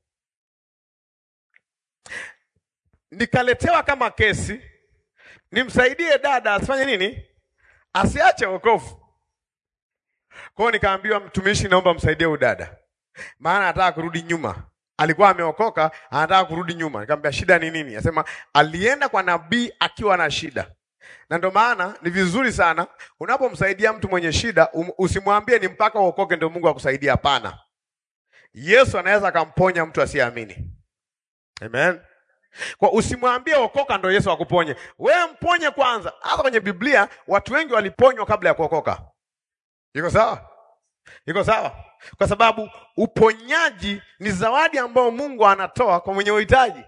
Nikaletewa kama kesi, nimsaidie dada asifanye nini? Asiache wokovu. Kwa hiyo nikaambiwa, mtumishi, naomba msaidie huyu dada, maana anataka kurudi nyuma. Alikuwa ameokoka, anataka kurudi nyuma. Nikamwambia shida ni nini? Anasema alienda kwa nabii akiwa na shida, na ndio maana ni vizuri sana unapomsaidia mtu mwenye shida um, usimwambie ni mpaka uokoke ndio Mungu akusaidia. Hapana, Yesu anaweza akamponya mtu asiyeamini. Amen. Kwa usimwambie okoka ndio Yesu akuponye. Wewe mponye kwanza. Hata kwenye Biblia watu wengi waliponywa kabla ya kuokoka. Iko sawa? Iko sawa? Kwa sababu uponyaji ni zawadi ambayo Mungu anatoa kwa mwenye uhitaji.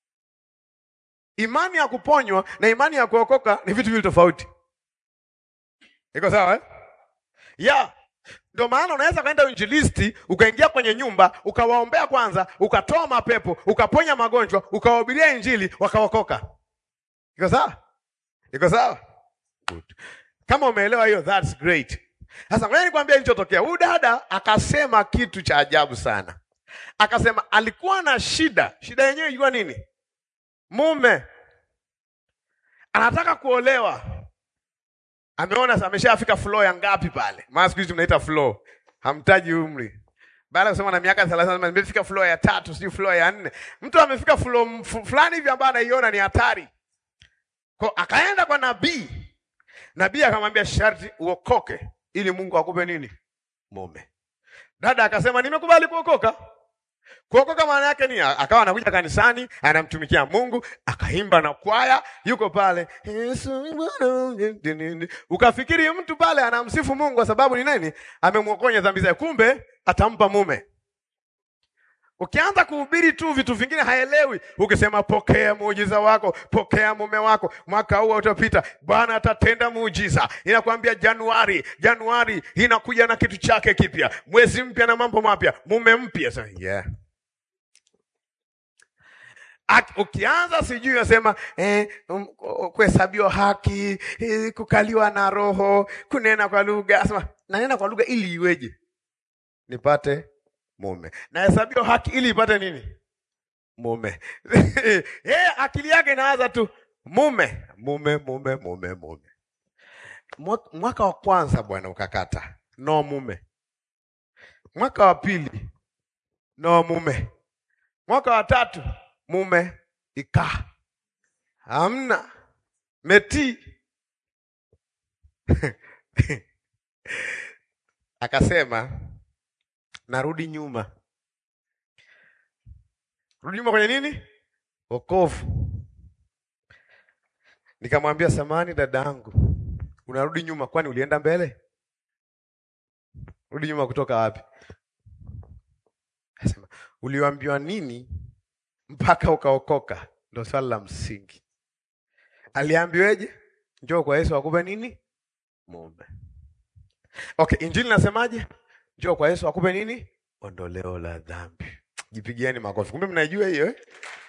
Imani ya kuponywa na imani ya kuokoka ni vitu viwili tofauti. Iko sawa eh? Yeah. Ndio maana unaweza kwenda uinjilisti, ukaingia kwenye nyumba, ukawaombea kwanza, ukatoa mapepo, ukaponya magonjwa, ukawahubiria injili, wakaokoka. Iko sawa? Iko sawa? Good. Kama umeelewa hiyo, that's great. Sasa ngoja nikwambie kilichotokea. Huyu dada akasema kitu cha ajabu sana. Akasema alikuwa na shida. Shida yenyewe ilikuwa nini? Mume anataka kuolewa, ameona ameshafika floor ya ngapi pale? Maana siku hizi mnaita floor, hamtaji umri. Baada ya kusema na miaka 30 nimefika floor ya tatu, sio floor ya nne. Mtu amefika floor fulani hivi ambayo anaiona ni hatari. Kwa akaenda kwa nabii. Nabii akamwambia sharti uokoke ili Mungu akupe nini? Mume. Dada akasema nimekubali kuokoka. Kuokoka maana yake ni akawa anakuja kanisani, anamtumikia Mungu, akaimba na kwaya, yuko pale. Ukafikiri mtu pale anamsifu Mungu kwa sababu ni nani? Amemwokonya dhambi zake, kumbe atampa mume. Ukianza kuhubiri tu vitu vingine haelewi. Ukisema pokea muujiza wako, pokea mume wako, mwaka huu utapita, Bwana atatenda muujiza. Inakwambia Januari, Januari inakuja na kitu chake kipya, mwezi mpya na mambo mapya, mume mpya. So, yeah. Ak, ukianza sijui unasema eh, um, kuhesabiwa haki eh, kukaliwa na Roho, kunena kwa lugha. Asema nanena kwa lugha ili iweje? Nipate mume. Nahesabiwa haki ili ipate nini? Mume. Yeye akili yake inawaza tu mume, mume, mume, mume, mume. Mwaka wa kwanza bwana ukakata, no mume. Mwaka wa pili, no mume. Mwaka wa tatu, mume ikaa hamna meti akasema narudi nyuma. Rudi nyuma kwenye nini? Wokovu. Nikamwambia samani, dadangu, unarudi nyuma, kwani ulienda mbele? Rudi nyuma kutoka wapi? Asema uliambiwa nini mpaka ukaokoka? Ndo swali la msingi. Aliambiweje? Njoo kwa Yesu akupe nini? Mume. Okay, injili nasemaje? Njoo kwa Yesu akupe nini? Ondoleo la dhambi. Jipigieni makofi. Kumbe mnaijua hiyo eh?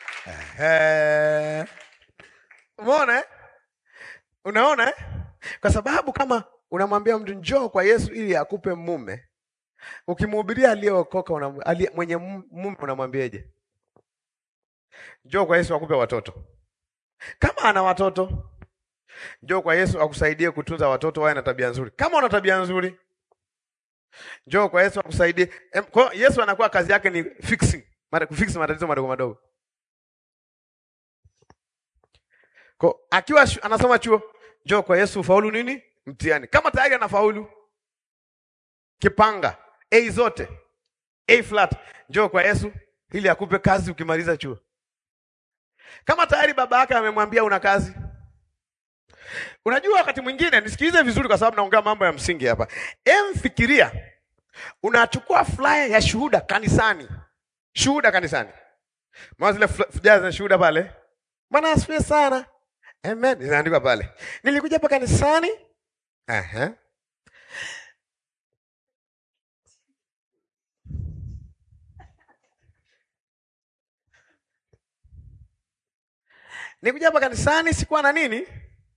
Eh. Umeona eh? Unaona eh? Kwa sababu kama unamwambia mtu njoo kwa Yesu ili akupe mume, ukimhubiria aliyeokoka alie, mwenye mume unamwambiaje? Njoo kwa Yesu akupe watoto. Kama ana watoto, njoo kwa Yesu akusaidie kutunza watoto wawe na tabia nzuri. Kama una tabia nzuri, njoo kwa Yesu akusaidie. Kwa Yesu anakuwa kazi yake ni fixing, kufix matatizo madogo madogo. Kwa akiwa anasoma chuo, njoo kwa Yesu ufaulu nini? Mtihani. Kama tayari anafaulu kipanga A zote A flat, njoo kwa Yesu ili akupe kazi ukimaliza chuo. Kama tayari baba yake amemwambia una kazi. Unajua, wakati mwingine, nisikilize vizuri, kwa sababu naongea mambo ya msingi hapa. Emfikiria unachukua flyer ya shuhuda kanisani, shuhuda kanisani, maana zile flyer za shuhuda pale, Bwana asifiwe sana, amen, zinaandikwa pale, nilikuja hapa kanisani Aha. Nikuja hapa kanisani sikuwa na nini?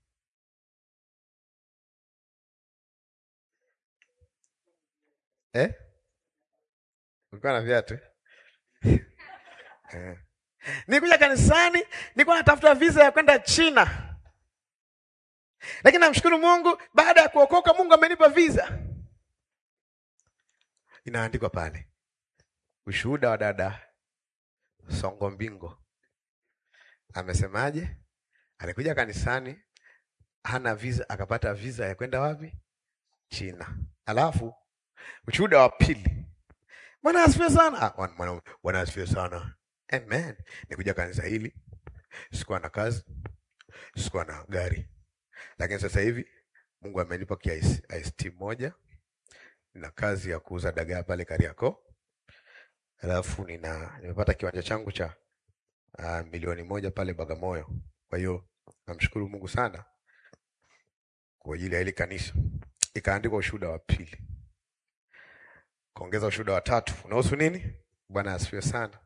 Eh? Ulikuwa na viatu? Eh. Nikuja kanisani nilikuwa natafuta visa ya kwenda China. Lakini namshukuru Mungu baada ya kuokoka Mungu amenipa visa. Inaandikwa pale. Ushuhuda wa dada Songo Mbingo. Amesemaje? Alikuja kanisani hana visa, akapata visa ya kwenda wapi? China. Alafu ushuhuda wa pili, Bwana asifiwe sana. Bwana asifiwe sana. Amen. Nikuja kanisa hili, sikuwa na kazi, sikuwa na gari, lakini sasa hivi Mungu amenipa ICT moja nina kazi ya kuuza dagaa pale Kariakoo, alafu nina nimepata kiwanja changu cha uh, milioni moja pale Bagamoyo. Kwa hiyo namshukuru Mungu sana kwa ajili ya hili kanisa. Ikaandikwa ushuhuda wa pili, kaongeza ushuhuda wa tatu unahusu nini? Bwana asifiwe sana.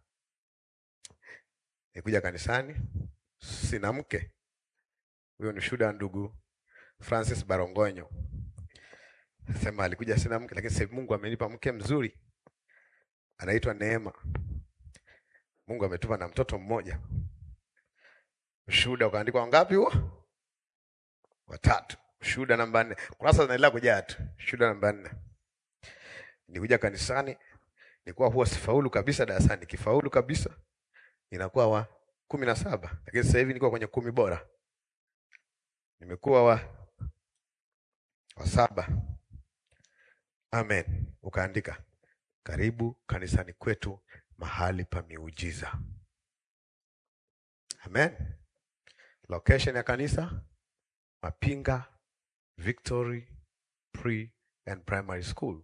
Nikuja kanisani, sina mke. Huyo ni ushuhuda wa ndugu Francis Barongonyo, sema alikuja sina mke, lakini sasa Mungu amenipa mke mzuri, anaitwa Neema. Mungu ametupa na mtoto mmoja. Ushuhuda ukaandikwa ngapi huo? Watatu. Ushuhuda namba nne. Kurasa zinaendelea kujaa tu. Ushuhuda namba nne. Nikuja kanisani, nilikuwa huwa sifaulu kabisa darasani, kifaulu kabisa inakuwa wa kumi na saba, lakini sasa hivi niko kwenye kumi bora, nimekuwa wa wa saba. Amen. Ukaandika karibu kanisani kwetu, mahali pa miujiza. Amen. Location ya kanisa Mapinga Victory Pre and Primary School.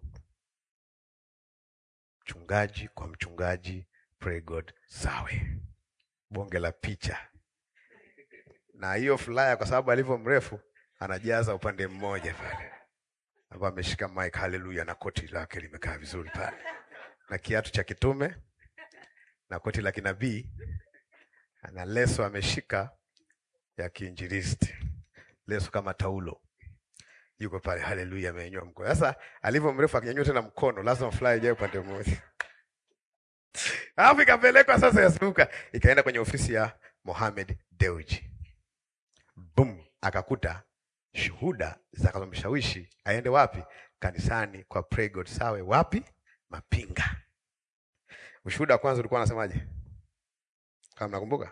Mchungaji kwa mchungaji Pray God Sawe. Bonge la picha. Na hiyo flyer kwa sababu alivyo mrefu anajaza upande mmoja pale. Hapa ameshika mic haleluya na koti lake limekaa vizuri pale. Na kiatu cha kitume na koti la kinabii ana leso ameshika ya kiinjilisti, leso kama taulo, yuko pale. Haleluya, amenyanyua mkono. Sasa alivyo mrefu, akinyanyua tena mkono, lazima fly ijae upande mmoja, alafu ikapelekwa sasa, yasuka ikaenda kwenye ofisi ya Mohamed Dewji. Boom, akakuta shuhuda zitakazomshawishi aende wapi? Kanisani kwa Pray God Sawe. Wapi? Mapinga. Ushuhuda wa kwanza ulikuwa unasemaje? Kama mnakumbuka,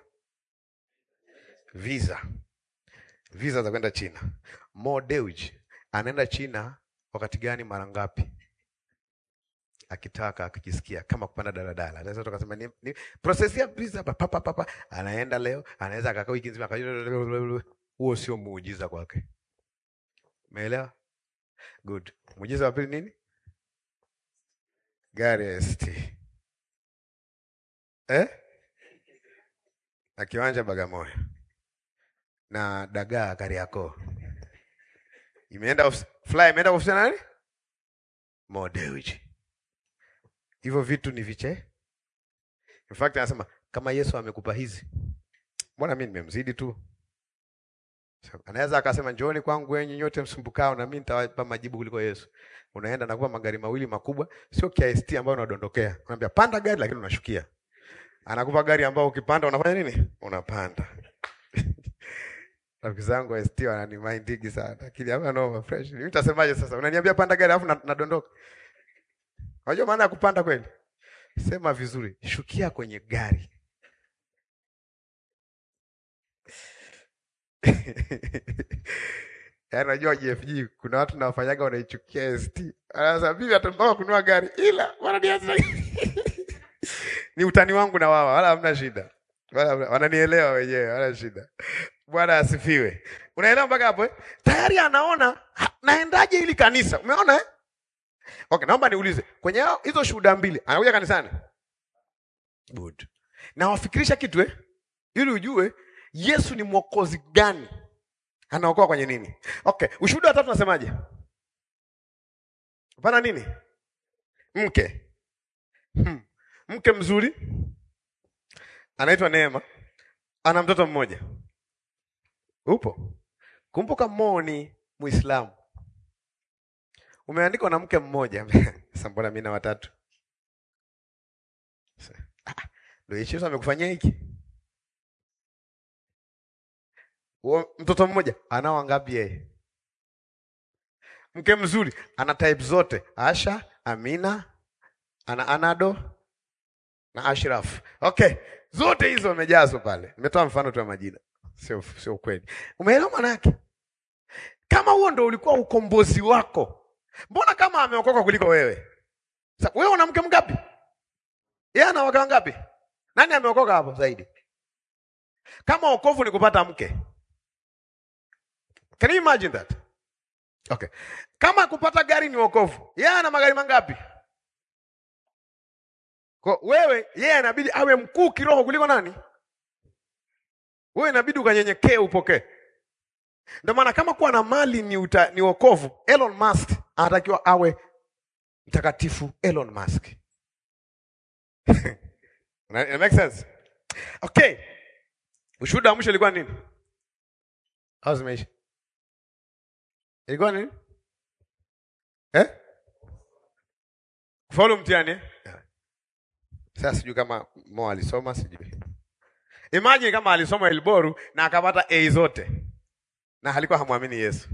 visa visa za kwenda China. Mo Dewji anaenda China wakati gani, mara ngapi? Akitaka akijisikia, kama kupanda daladala, anaweza tukasema ni, ni process ya visa papa papa papa, anaenda leo, anaweza akakaa wiki nzima. Huo sio muujiza kwake, umeelewa? Good. Muujiza wa pili nini? Gari ya ST eh? na kiwanja Bagamoyo na dagaa Kariakoo. Imeenda fly imeenda ofisi nani? Mo Dewji. Hivyo vitu ni viche. In fact anasema kama Yesu amekupa hizi, mbona mimi nimemzidi tu? Anaweza akasema njooni kwangu wenyi nyote msumbukao na mimi nitawapa majibu kuliko Yesu. Unaenda nakupa magari mawili makubwa, sio KST ambayo unadondokea. Unamwambia panda gari lakini unashukia. Anakupa gari ambayo ukipanda unafanya nini? Unapanda. Rafiki zangu wa ST wanani mindigi sana. Lakini hapa no fresh. Mimi nitasemaje sasa? Unaniambia panda gari alafu nadondoka. Unajua maana ya kupanda kweli? Sema vizuri, shukia kwenye gari. Yaani unajua JFG kuna watu na wafanyaga wanaichukia ST. Anasema bibi atampa kununua gari ila wananianza ni utani wangu na wao, wala hamna shida, wala wananielewa wenyewe, wala shida. Bwana asifiwe. Unaelewa mpaka hapo eh? Tayari anaona naendaje ili kanisa, umeona eh? Okay, naomba niulize kwenye hizo shuhuda mbili, anakuja kanisani good, na wafikirisha kitu eh, ili ujue Yesu ni mwokozi gani, anaokoa kwenye nini? Okay, ushuhuda wa tatu nasemaje? Hapana nini, mke hmm. Mke mzuri anaitwa Neema, ana mtoto mmoja. Upo? Kumbuka Mo ni Muislamu, umeandikwa na mke mmoja. Sasa mbona mimi na watatu? Ndio Yesu amekufanyia hiki. Mtoto mmoja anao ngapi yeye? Mke mzuri ana type zote, Asha, Amina, ana Anado na Ashraf. Okay, zote hizo wamejazwa pale. Nimetoa mfano tu wa majina, sio sio kweli. Umeelewa maana yake? Kama huo ndo ulikuwa ukombozi wako, mbona kama ameokoka kuliko wewe? Sasa wewe una mke mgapi? Yeye ana wake wangapi? Nani ameokoka hapo zaidi? Kama wokovu ni kupata mke, can you imagine that? Okay. Kama kupata gari ni wokovu, yeye ana magari mangapi? Kwa wewe, yeye inabidi awe mkuu kiroho kuliko nani? Wewe inabidi ukanyenyekee upokee. Ndio maana kama kuwa na mali ni, uta, ni wokovu, Elon Musk anatakiwa awe mtakatifu Elon Musk. It makes sense? Okay. Ushuhuda wa mwisho ilikuwa nini? Au zimeisha? Ilikuwa nini? Eh? Kufaulu mtihani eh? Sasa sijui kama Mo alisoma sijui. Imagine kama alisoma Elboru na akapata A zote. Na alikuwa hamwamini Yesu.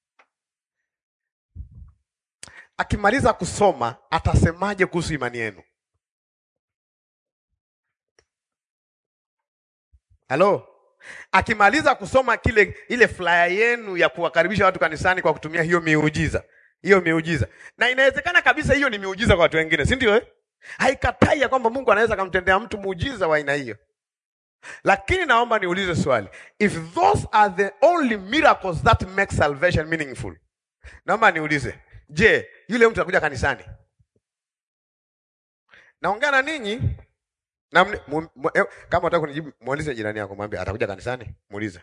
Akimaliza kusoma atasemaje kuhusu imani yenu? Halo? Akimaliza kusoma kile ile flyer yenu ya kuwakaribisha watu kanisani kwa kutumia hiyo miujiza. Hiyo miujiza. Na inawezekana kabisa hiyo ni miujiza kwa watu wengine, si ndio eh? Haikatai ya kwamba Mungu anaweza kumtendea mtu muujiza wa aina hiyo. Lakini naomba niulize swali. If those are the only miracles that make salvation meaningful. Naomba niulize. Je, yule mtu anakuja kanisani? Naongea na ninyi na mni- mu- mu- eh, kama unataka kunijibu muulize jirani yako mwambie atakuja kanisani? Muulize.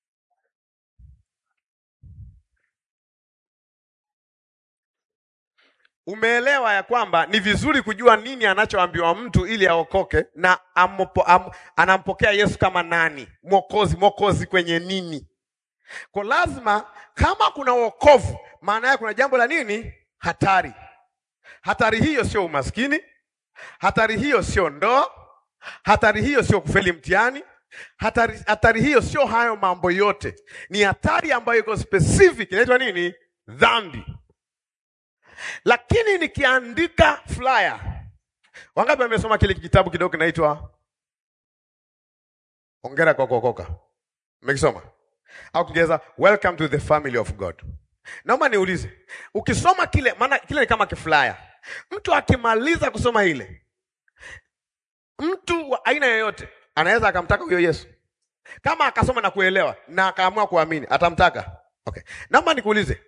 Umeelewa ya kwamba ni vizuri kujua nini anachoambiwa mtu ili aokoke na ampo, am, anampokea Yesu kama nani? Mwokozi, mwokozi kwenye nini? Kwa lazima kama kuna wokovu, maana yake kuna jambo la nini? Hatari. Hatari hiyo sio umaskini, hatari hiyo sio ndoa, hatari hiyo sio kufeli mtihani, hatari, hatari hiyo sio hayo mambo yote. Ni hatari ambayo iko specific, inaitwa nini? Dhambi. Lakini nikiandika flyer, wangapi wamesoma kile kitabu kidogo kinaitwa Hongera kwa kuokoka? Mmekisoma au Kiingereza Welcome to the family of God? Naomba niulize, ukisoma kile, maana kile ni kama kiflyer. Mtu akimaliza kusoma ile, mtu wa aina yoyote anaweza akamtaka huyo Yesu kama akasoma na kuelewa na akaamua kuamini, atamtaka. Okay, naomba nikuulize,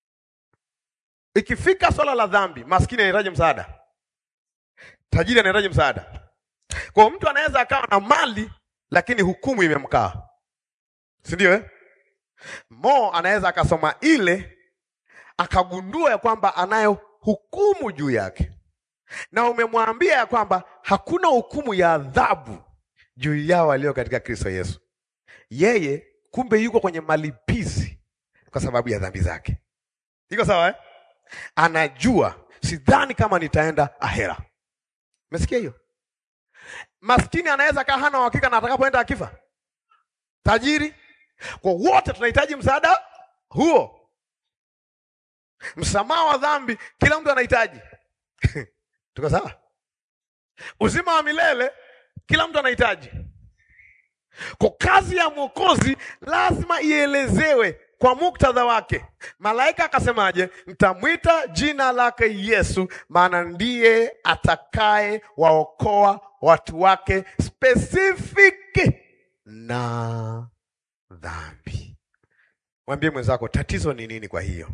ikifika swala la dhambi, maskini anahitaji msaada, tajiri anahitaji msaada. Kwa hiyo mtu anaweza akawa na mali lakini hukumu imemkaa, si ndio eh? Mo anaweza akasoma ile akagundua ya kwamba anayo hukumu juu yake, na umemwambia ya kwamba hakuna hukumu ya adhabu juu yao walio katika Kristo Yesu. Yeye kumbe yuko kwenye malipizi kwa sababu ya dhambi zake. Iko sawa eh? Anajua sidhani kama nitaenda ahera. Umesikia hiyo? Maskini anaweza kaa hana uhakika na atakapoenda akifa. Tajiri, kwa wote tunahitaji msaada huo. Msamaha wa dhambi kila mtu anahitaji. Tuko sawa? Uzima wa milele kila mtu anahitaji. Kwa kazi ya Mwokozi lazima ielezewe kwa muktadha wake. Malaika akasemaje? Mtamwita jina lake Yesu, maana ndiye atakaye waokoa watu wake specific na dhambi. Mwambie mwenzako tatizo ni nini? Kwa hiyo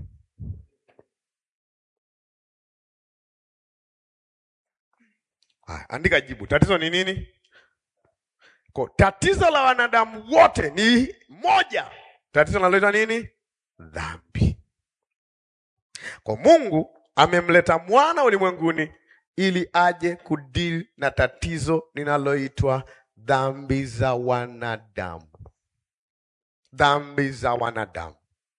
haya, andika jibu. Tatizo ni nini? Kwa tatizo la wanadamu wote ni moja. Tatizo linaloitwa nini? Dhambi. Kwa Mungu amemleta mwana ulimwenguni ili aje kudili na tatizo linaloitwa dhambi za wanadamu. Dhambi za wanadamu.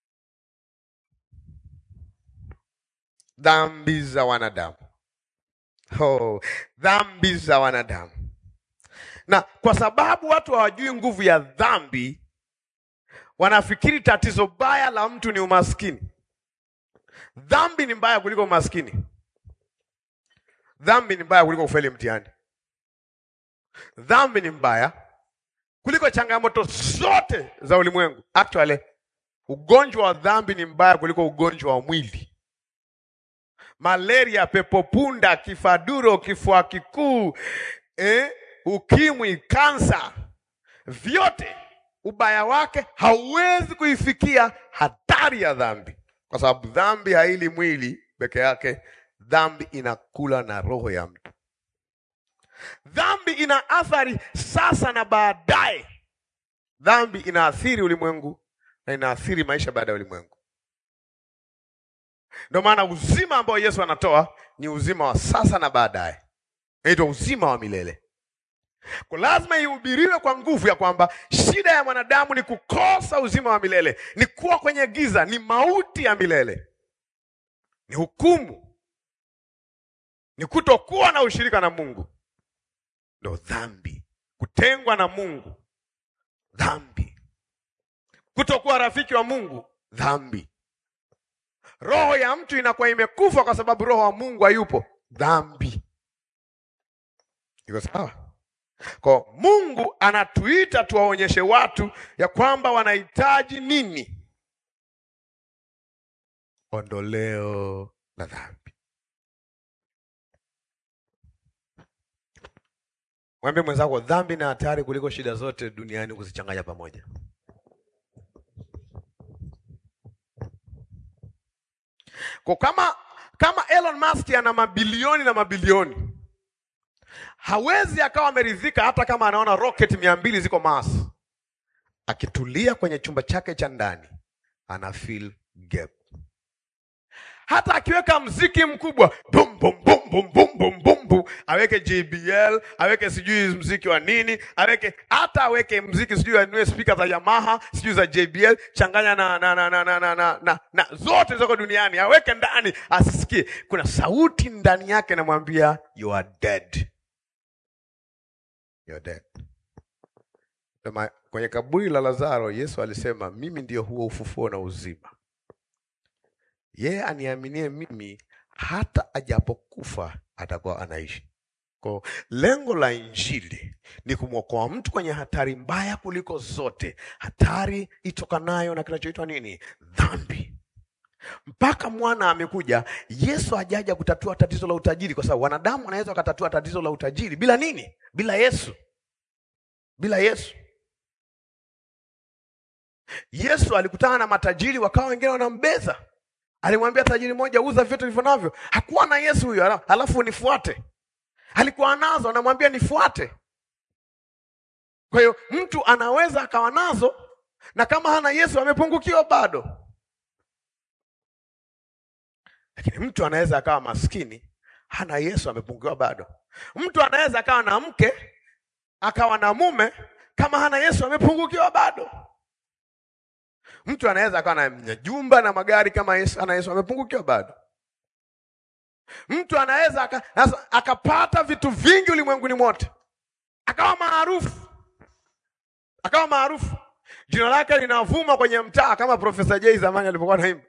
Dhambi za wanadamu. Oh, dhambi za wanadamu. Na kwa sababu watu hawajui nguvu ya dhambi, wanafikiri tatizo baya la mtu ni umaskini. Dhambi ni mbaya kuliko umaskini. Dhambi ni mbaya kuliko kufeli mtihani. Dhambi ni mbaya kuliko changamoto zote za ulimwengu. Actually, ugonjwa wa dhambi ni mbaya kuliko ugonjwa wa mwili. Malaria, pepo punda, kifaduro, kifua kikuu, eh, ukimwi, kansa, vyote ubaya wake hauwezi kuifikia hatari ya dhambi. kwa sababu dhambi haili mwili peke yake, dhambi inakula na roho ya mtu. Dhambi ina athari sasa na baadaye. Dhambi inaathiri ulimwengu na inaathiri maisha baada ya ulimwengu. Ndio maana uzima ambao Yesu anatoa ni uzima wa sasa na baadaye, inaitwa uzima wa milele. Kwa lazima ihubiriwe kwa nguvu ya kwamba shida ya mwanadamu ni kukosa uzima wa milele, ni kuwa kwenye giza, ni mauti ya milele, ni hukumu, ni kutokuwa na ushirika na Mungu, ndo dhambi, kutengwa na Mungu, dhambi, kutokuwa rafiki wa Mungu, dhambi. Roho ya mtu inakuwa imekufa kwa sababu roho wa Mungu hayupo, dhambi. Iko sawa? Kwa Mungu anatuita tuwaonyeshe watu ya kwamba wanahitaji nini? Ondoleo la dhambi. Mwambie mwenzako, dhambi na hatari kuliko shida zote duniani kuzichanganya pamoja. Kwa kama kama Elon Musk ana mabilioni na mabilioni hawezi akawa ameridhika hata kama anaona rocket mia mbili ziko Mars. Akitulia kwenye chumba chake cha ndani ana feel gap. Hata akiweka mziki mkubwa bum bum bum bum bum bum bum bum, aweke JBL, aweke sijui mziki wa nini, aweke hata aweke mziki sijui anunue speaker za Yamaha, sijui za JBL, changanya na na na na na na, na, na, na zote zoko duniani, aweke ndani asisikie. Kuna sauti ndani yake namwambia you are dead. You're dead. Sema, kwenye kaburi la Lazaro Yesu alisema mimi ndio huo ufufuo na uzima. Yeye aniaminie mimi hata ajapokufa atakuwa anaishi. Kwa lengo la Injili ni kumwokoa mtu kwenye hatari mbaya kuliko zote, hatari itokanayo na kinachoitwa nini? Dhambi. Mpaka mwana amekuja, Yesu hajaja kutatua tatizo la utajiri, kwa sababu wanadamu wanaweza wakatatua tatizo la utajiri bila nini? Bila Yesu, bila Yesu. Yesu alikutana na matajiri, wakawa wengine wanambeza. Alimwambia tajiri mmoja, uza vyote vilivyo navyo. Hakuwa na Yesu huyo, halafu nifuate. Alikuwa nazo, anamwambia nifuate. Kwa hiyo mtu anaweza akawa nazo, na kama hana Yesu amepungukiwa bado lakini mtu anaweza akawa maskini hana Yesu amepungukiwa bado. Mtu anaweza akawa na mke akawa na mume kama hana Yesu amepungukiwa bado. Mtu anaweza akawa na jumba na magari kama Yesu, hana Yesu amepungukiwa bado. Mtu anaweza akapata vitu vingi ulimwenguni mote akawa maarufu, akawa maarufu, jina lake linavuma kwenye mtaa kama Profesa Jay zamani alipokuwa naimba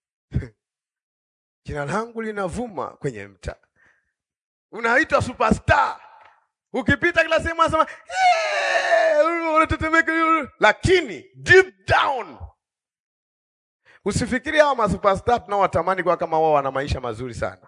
Jina langu linavuma kwenye mtaa, unaitwa superstar. Ukipita kila sehemu anasema unatetemeka, lakini deep down usifikiri hawa masuperstar tunaowatamani kwa kama wao wana maisha mazuri sana.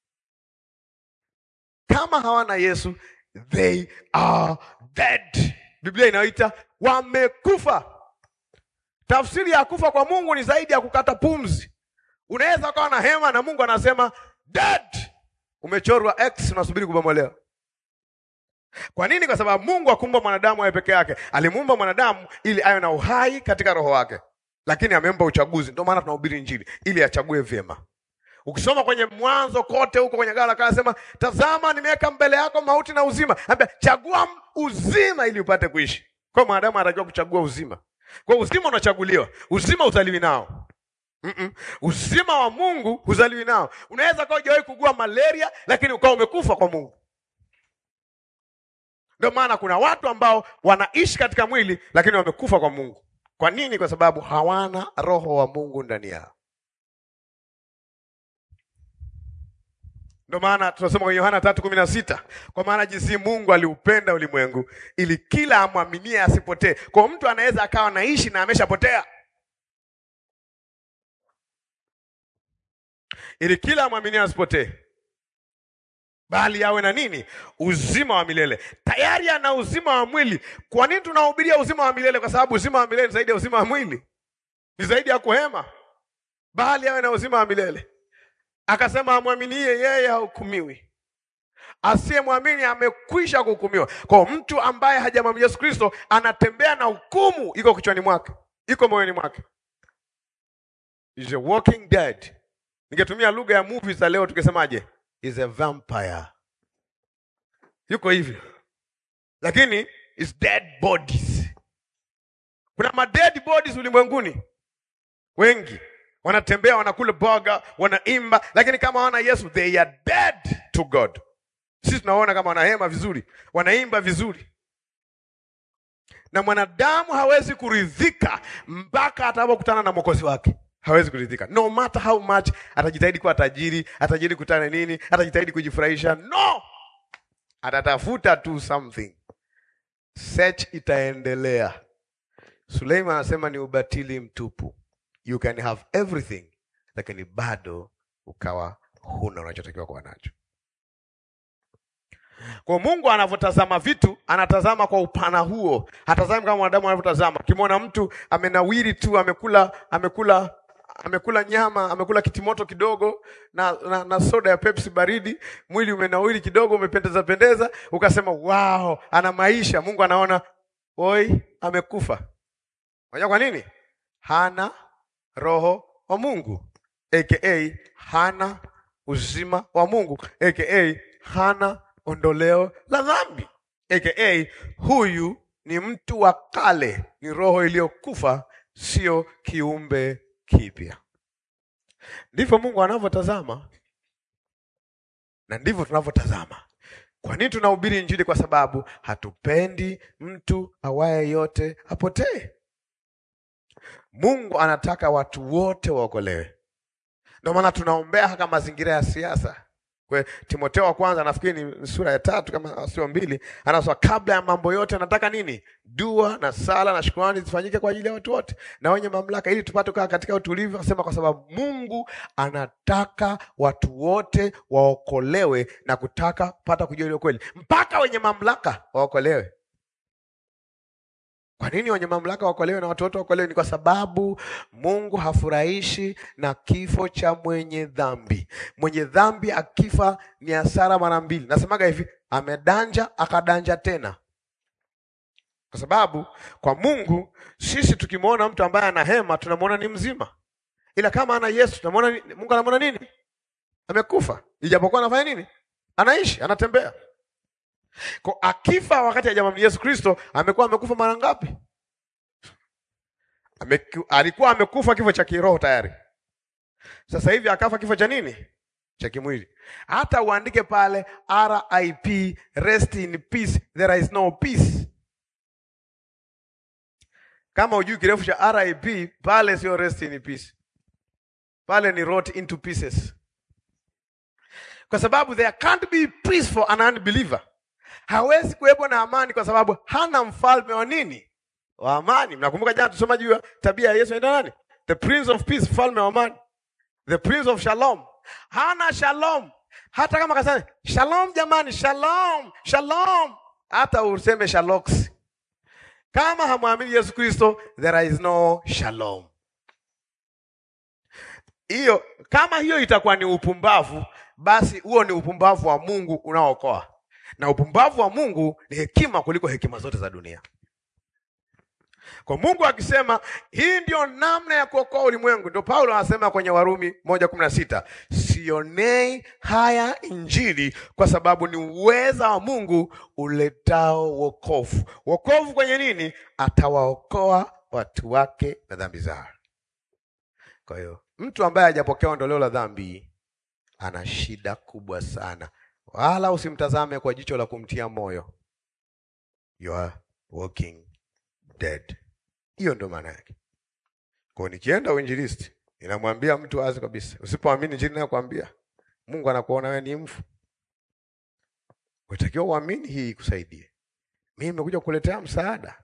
Kama hawana Yesu, they are dead. Biblia inaita wamekufa. Tafsiri ya kufa kwa Mungu ni zaidi ya kukata pumzi. Unaweza ukawa na hema na Mungu anasema dead, umechorwa X, unasubiri kubomolewa. Kwa nini? Kwa sababu Mungu hakuumba mwanadamu awe peke yake. Alimuumba mwanadamu ili awe na uhai katika roho wake, lakini amempa uchaguzi. Ndio maana tunahubiri Injili ili achague vyema. Ukisoma kwenye Mwanzo kote huko kwenye gala kala sema, tazama nimeweka mbele yako mauti na uzima. Ambia chagua uzima ili upate kuishi. Kwa mwanadamu anatakiwa kuchagua uzima. Kwa uzima unachaguliwa, uzima uzaliwi nao. Mm -mm. Uzima wa Mungu huzaliwi nao. Unaweza kuwa hujawahi kugua malaria lakini ukawa umekufa kwa Mungu. Ndio maana kuna watu ambao wanaishi katika mwili lakini wamekufa kwa Mungu. Kwa nini? Kwa sababu hawana roho wa Mungu ndani yao. Ndio maana tunasema kwenye Yohana tatu kumi na sita kwa maana jinsi Mungu aliupenda ulimwengu ili kila amwaminie asipotee. Kwa mtu anaweza akawa naishi na ameshapotea ili kila amwaminie asipotee bali awe na nini? Uzima wa milele. Tayari ana uzima wa mwili. Kwa nini tunahubiria uzima wa milele? Kwa sababu uzima wa milele ni zaidi ya uzima wa mwili, ni zaidi ya kuhema. bali awe na uzima wa milele. Akasema amwaminie yeye hahukumiwi, asiyemwamini amekwisha kuhukumiwa. Kwa mtu ambaye hajamwamini Yesu Kristo anatembea na hukumu, iko kichwani mwake, iko moyoni mwake, is a walking dead. Ningetumia lugha ya movies za leo tukisemaje? Is a vampire. Yuko hivyo, lakini is dead bodies. Kuna ma dead bodies ulimwenguni wengi wanatembea wanakula boga wanaimba, lakini kama wana Yesu they are dead to God. Sisi tunaona kama wanahema vizuri, wanaimba vizuri, na mwanadamu hawezi kuridhika mpaka atakapokutana na mwokozi wake. Hawezi kuridhika no matter how much atajitahidi kuwa tajiri, atajitahidi kutana nini, atajitahidi kujifurahisha, no, atatafuta tu something. Search itaendelea. Suleiman anasema ni ubatili mtupu. You can have everything lakini bado ukawa huna unachotakiwa kuwa nacho. Kwa Mungu anavyotazama vitu, anatazama kwa upana huo. Hatazami kama mwanadamu anavyotazama. Ukimwona mtu amenawiri tu, amekula amekula amekula nyama, amekula kitimoto kidogo na, na, na soda ya Pepsi baridi, mwili umenawiri kidogo, umependeza pendeza, ukasema wow, ana maisha. Mungu anaona oi, amekufa. Unajua kwa nini? Hana roho wa Mungu aka hana uzima wa Mungu aka hana ondoleo la dhambi aka huyu ni mtu wa kale, ni roho iliyokufa, sio kiumbe kipya. Ndivyo Mungu anavyotazama na ndivyo tunavyotazama. Kwa nini tunahubiri Injili? Kwa sababu hatupendi mtu awaye yote apotee. Mungu anataka watu wote waokolewe. Ndio maana tunaombea hata mazingira ya siasa. Kwa Timotheo wa kwanza nafikiri ni sura ya tatu kama sio mbili, anasema kabla ya mambo yote anataka nini? Dua na sala na shukrani zifanyike kwa ajili ya watu wote na wenye mamlaka, ili tupate kukaa katika utulivu. Anasema kwa sababu Mungu anataka watu wote waokolewe na kutaka pata kujua ile kweli, mpaka wenye mamlaka waokolewe. Kwa nini wenye mamlaka waokolewe na watu wote waokolewe? Ni kwa sababu Mungu hafurahishi na kifo cha mwenye dhambi. Mwenye dhambi akifa ni hasara mara mbili. Nasemaga hivi, amedanja akadanja tena, kwa sababu kwa Mungu sisi tukimwona mtu ambaye ana hema tunamwona ni mzima, ila kama ana Yesu tunamwona ni- Mungu anamwona nini? Amekufa, ijapokuwa anafanya nini? Anaishi, anatembea. Kwa akifa wakati hajamwamini Yesu Kristo, amekuwa amekufa mara ngapi? Ameku, alikuwa amekufa kifo cha kiroho tayari. Sasa hivi akafa kifo cha nini? Cha kimwili. Hata uandike pale RIP, rest in peace, there is no peace. Kama hujui kirefu cha RIP, pale sio rest in peace, pale ni rot into pieces, kwa sababu there can't be peace for an unbeliever. Hawezi kuwepo na amani kwa sababu hana mfalme wa nini? Wa amani. Mnakumbuka jana tusoma juu ya tabia ya Yesu anaitwa nani? The Prince of Peace, mfalme wa amani. The Prince of Shalom. Hana shalom. Hata kama kasema shalom jamani, shalom, shalom. Hata useme shalox. Kama hamwamini Yesu Kristo, there is no shalom. Hiyo kama hiyo itakuwa ni upumbavu, basi huo ni upumbavu wa Mungu unaookoa na upumbavu wa Mungu ni hekima kuliko hekima zote za dunia. Kwa Mungu akisema hii ndio namna ya kuokoa ulimwengu, ndio Paulo anasema kwenye Warumi moja kumi na sita sionei haya Injili kwa sababu ni uweza wa Mungu uletao wokovu. Wokovu kwenye nini? Atawaokoa watu wake na dhambi zao. Kwa hiyo mtu ambaye hajapokea ondoleo la dhambi ana shida kubwa sana wala usimtazame kwa jicho la kumtia moyo. You are walking dead. Hiyo ndio maana yake. Kwa nikienda uinjilisti, inamwambia mtu wazi kabisa, usipoamini injili nayokuambia, Mungu anakuona wewe ni mfu. Unatakiwa uamini hii ikusaidie. Mimi nimekuja kukuletea msaada,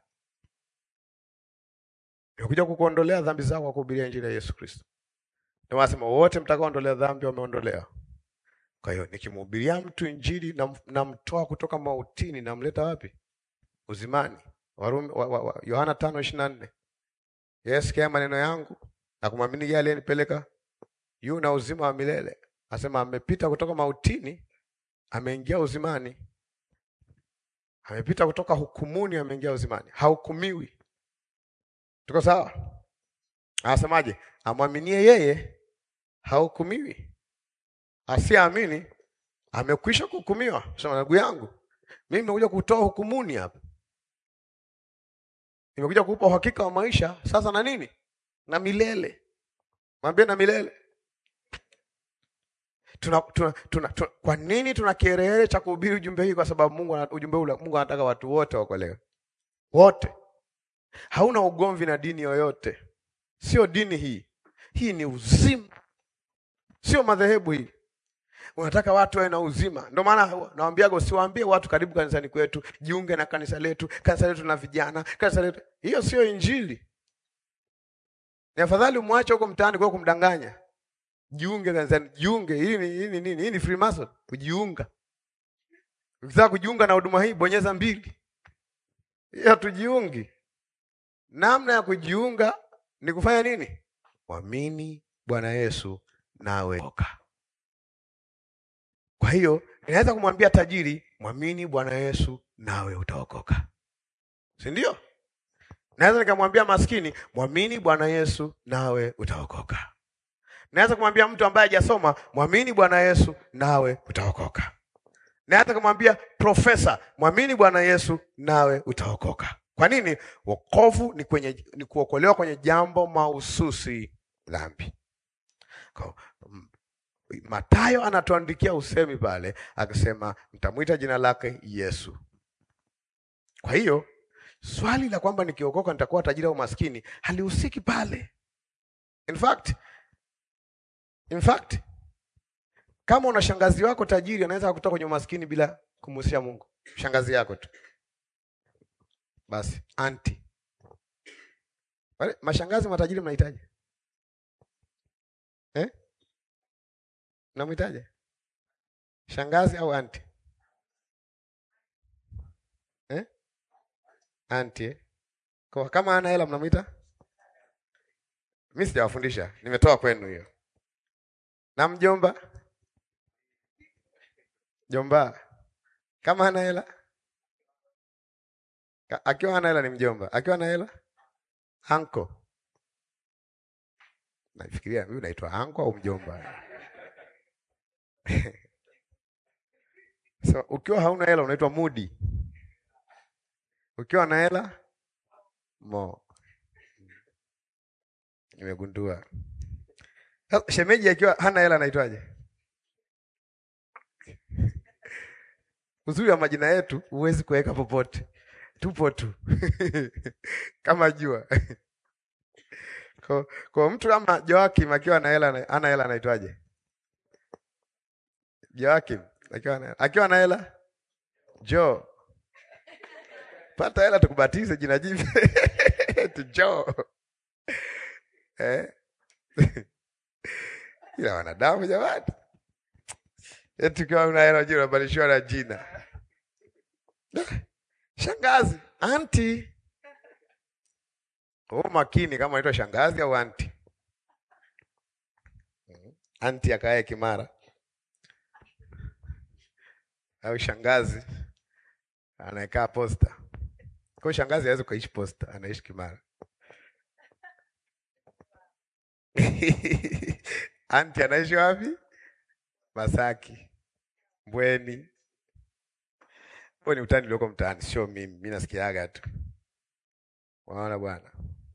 nimekuja kukuondolea dhambi zako kwa kuhubiria injili ya Yesu Kristo. Ndio wasema wote mtakaoondolea dhambi wameondolewa. Kwa hiyo nikimhubiria mtu injili namtoa na kutoka mautini namleta wapi? Uzimani. Warumi wa, wa, wa, Yohana tano ishirini na nne. Yeye sikia maneno yangu na kumwamini yeye aliyenipeleka yu na uzima wa milele. Asema amepita kutoka mautini, ameingia uzimani. Amepita kutoka hukumuni, ameingia uzimani. Hahukumiwi. Tuko sawa? Anasemaje? Amwaminie yeye hahukumiwi, asiyeamini amekwisha kuhukumiwa. Sema ndugu yangu, mimi nimekuja kutoa hukumuni hapa, nimekuja kukupa uhakika wa maisha sasa na nini na milele. Mwambie na milele. Tuna, tuna, tuna, tuna, kwa nini tuna kiherehere cha kuhubiri ujumbe hii? Kwa sababu Mungu ana- ujumbe ule Mungu anataka watu wote wakolewe, wote. Hauna ugomvi na dini yoyote, sio dini hii. Hii ni uzima, sio madhehebu hii. Unataka watu wawe na uzima. Ndio maana nawaambiaga usiwaambie watu karibu kanisani kwetu, jiunge na kanisa letu, kanisa letu na vijana, kanisa letu. Hiyo sio Injili. Ni afadhali umwache huko mtaani kwa kumdanganya. Jiunge kanisani, jiunge. Hii ni hii ni nini? Hii ni Freemason, kujiunga. Ukitaka kujiunga na huduma hii bonyeza mbili. Hiyo hatujiungi. Namna ya kujiunga ni kufanya nini? Mwamini Bwana Yesu nawe oka. Kwa hiyo inaweza kumwambia tajiri, mwamini Bwana Yesu nawe utaokoka, si ndio? Naweza nikamwambia maskini, mwamini Bwana Yesu nawe utaokoka. Naweza kumwambia mtu ambaye hajasoma, mwamini Bwana Yesu nawe utaokoka. Naweza kumwambia profesa, mwamini Bwana Yesu nawe utaokoka. Kwa nini? Wokovu ni kwenye ni kuokolewa kwenye jambo mahususi, dhambi. Kwa- m- Mathayo anatuandikia usemi pale akisema, mtamwita jina lake Yesu. Kwa hiyo swali la kwamba nikiokoka nitakuwa tajiri au maskini halihusiki pale. In fact, in fact kama una shangazi wako tajiri anaweza kutoka kwenye umaskini bila kumhusisha Mungu. Shangazi yako tu basi, anti. Wale mashangazi matajiri mnahitaji eh? Mnamhitaji shangazi au anti eh? Anti eh? Kwa kama ana hela mnamwita? Mimi sijawafundisha, nimetoa kwenu hiyo. Na mjomba, jomba kama ana hela Ka- akiwa ana hela ni mjomba, akiwa ana hela anko. Nafikiria mimi naitwa anko au mjomba? So, ukiwa hauna hela unaitwa mudi, ukiwa na hela mo. Nimegundua Sasa, shemeji akiwa hana hela anaitwaje? Uzuri wa majina yetu huwezi kuweka popote, tupo tu kama jua. Kwa, kwa mtu kama Joakim akiwa na hela ana hela anaitwaje? Joakim akiwa na akiwa na hela Jo, pata hela tukubatize jina jipya tu Jo eh? Ila wanadamu jamani, eti ukiwa una hela jina unabadilishiwa na jina shangazi, anti. Oh, makini kama unaitwa shangazi au anti. Anti akae Kimara au shangazi anaekaa Posta. Kwa hiyo shangazi hawezi kuishi Posta, anaishi Kimara. Anti anaishi wapi? Masaki, Mbweni. Huo ni utani ulioko mtaani, sio mimi. Mimi nasikiaga tu. Unaona bwana.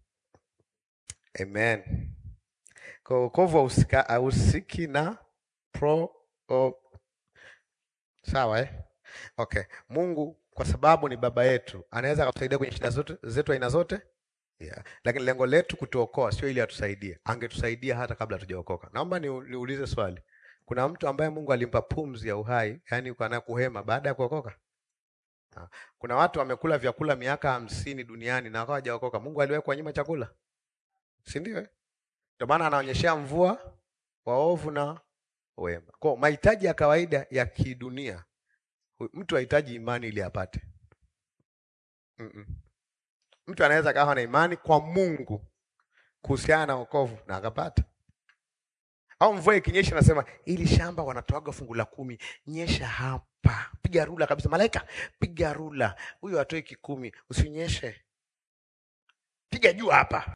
Amen. Kwa wokovu hahusika- hahusiki na pro o, sawa eh? Okay. Mungu kwa sababu ni baba yetu anaweza akatusaidia kwenye shida zote zetu aina zote yeah. Lakini lengo letu kutuokoa sio ili atusaidie, angetusaidia hata kabla hatujaokoka. Naomba ni- niulize swali, kuna mtu ambaye Mungu alimpa pumzi ya uhai, yani ukana kuhema baada ya kuokoka? Ah, Kuna watu wamekula vyakula miaka hamsini duniani na wakawa hawajaokoka. Mungu aliwahi kuwanyima chakula, si ndio? eh? Ndio maana anaonyeshea mvua waovu na wema. Kwa hiyo mahitaji ya kawaida ya kidunia, hu- mtu hahitaji imani ili apate. Mm-mm. Mtu anaweza kawa na imani kwa Mungu kuhusiana na wokovu na akapata. Au mvua ikinyesha, nasema ili shamba wanatoaga fungu la kumi, nyesha hapa, piga rula kabisa. Malaika, piga rula, huyu atoi kikumi, usinyeshe, piga juu hapa.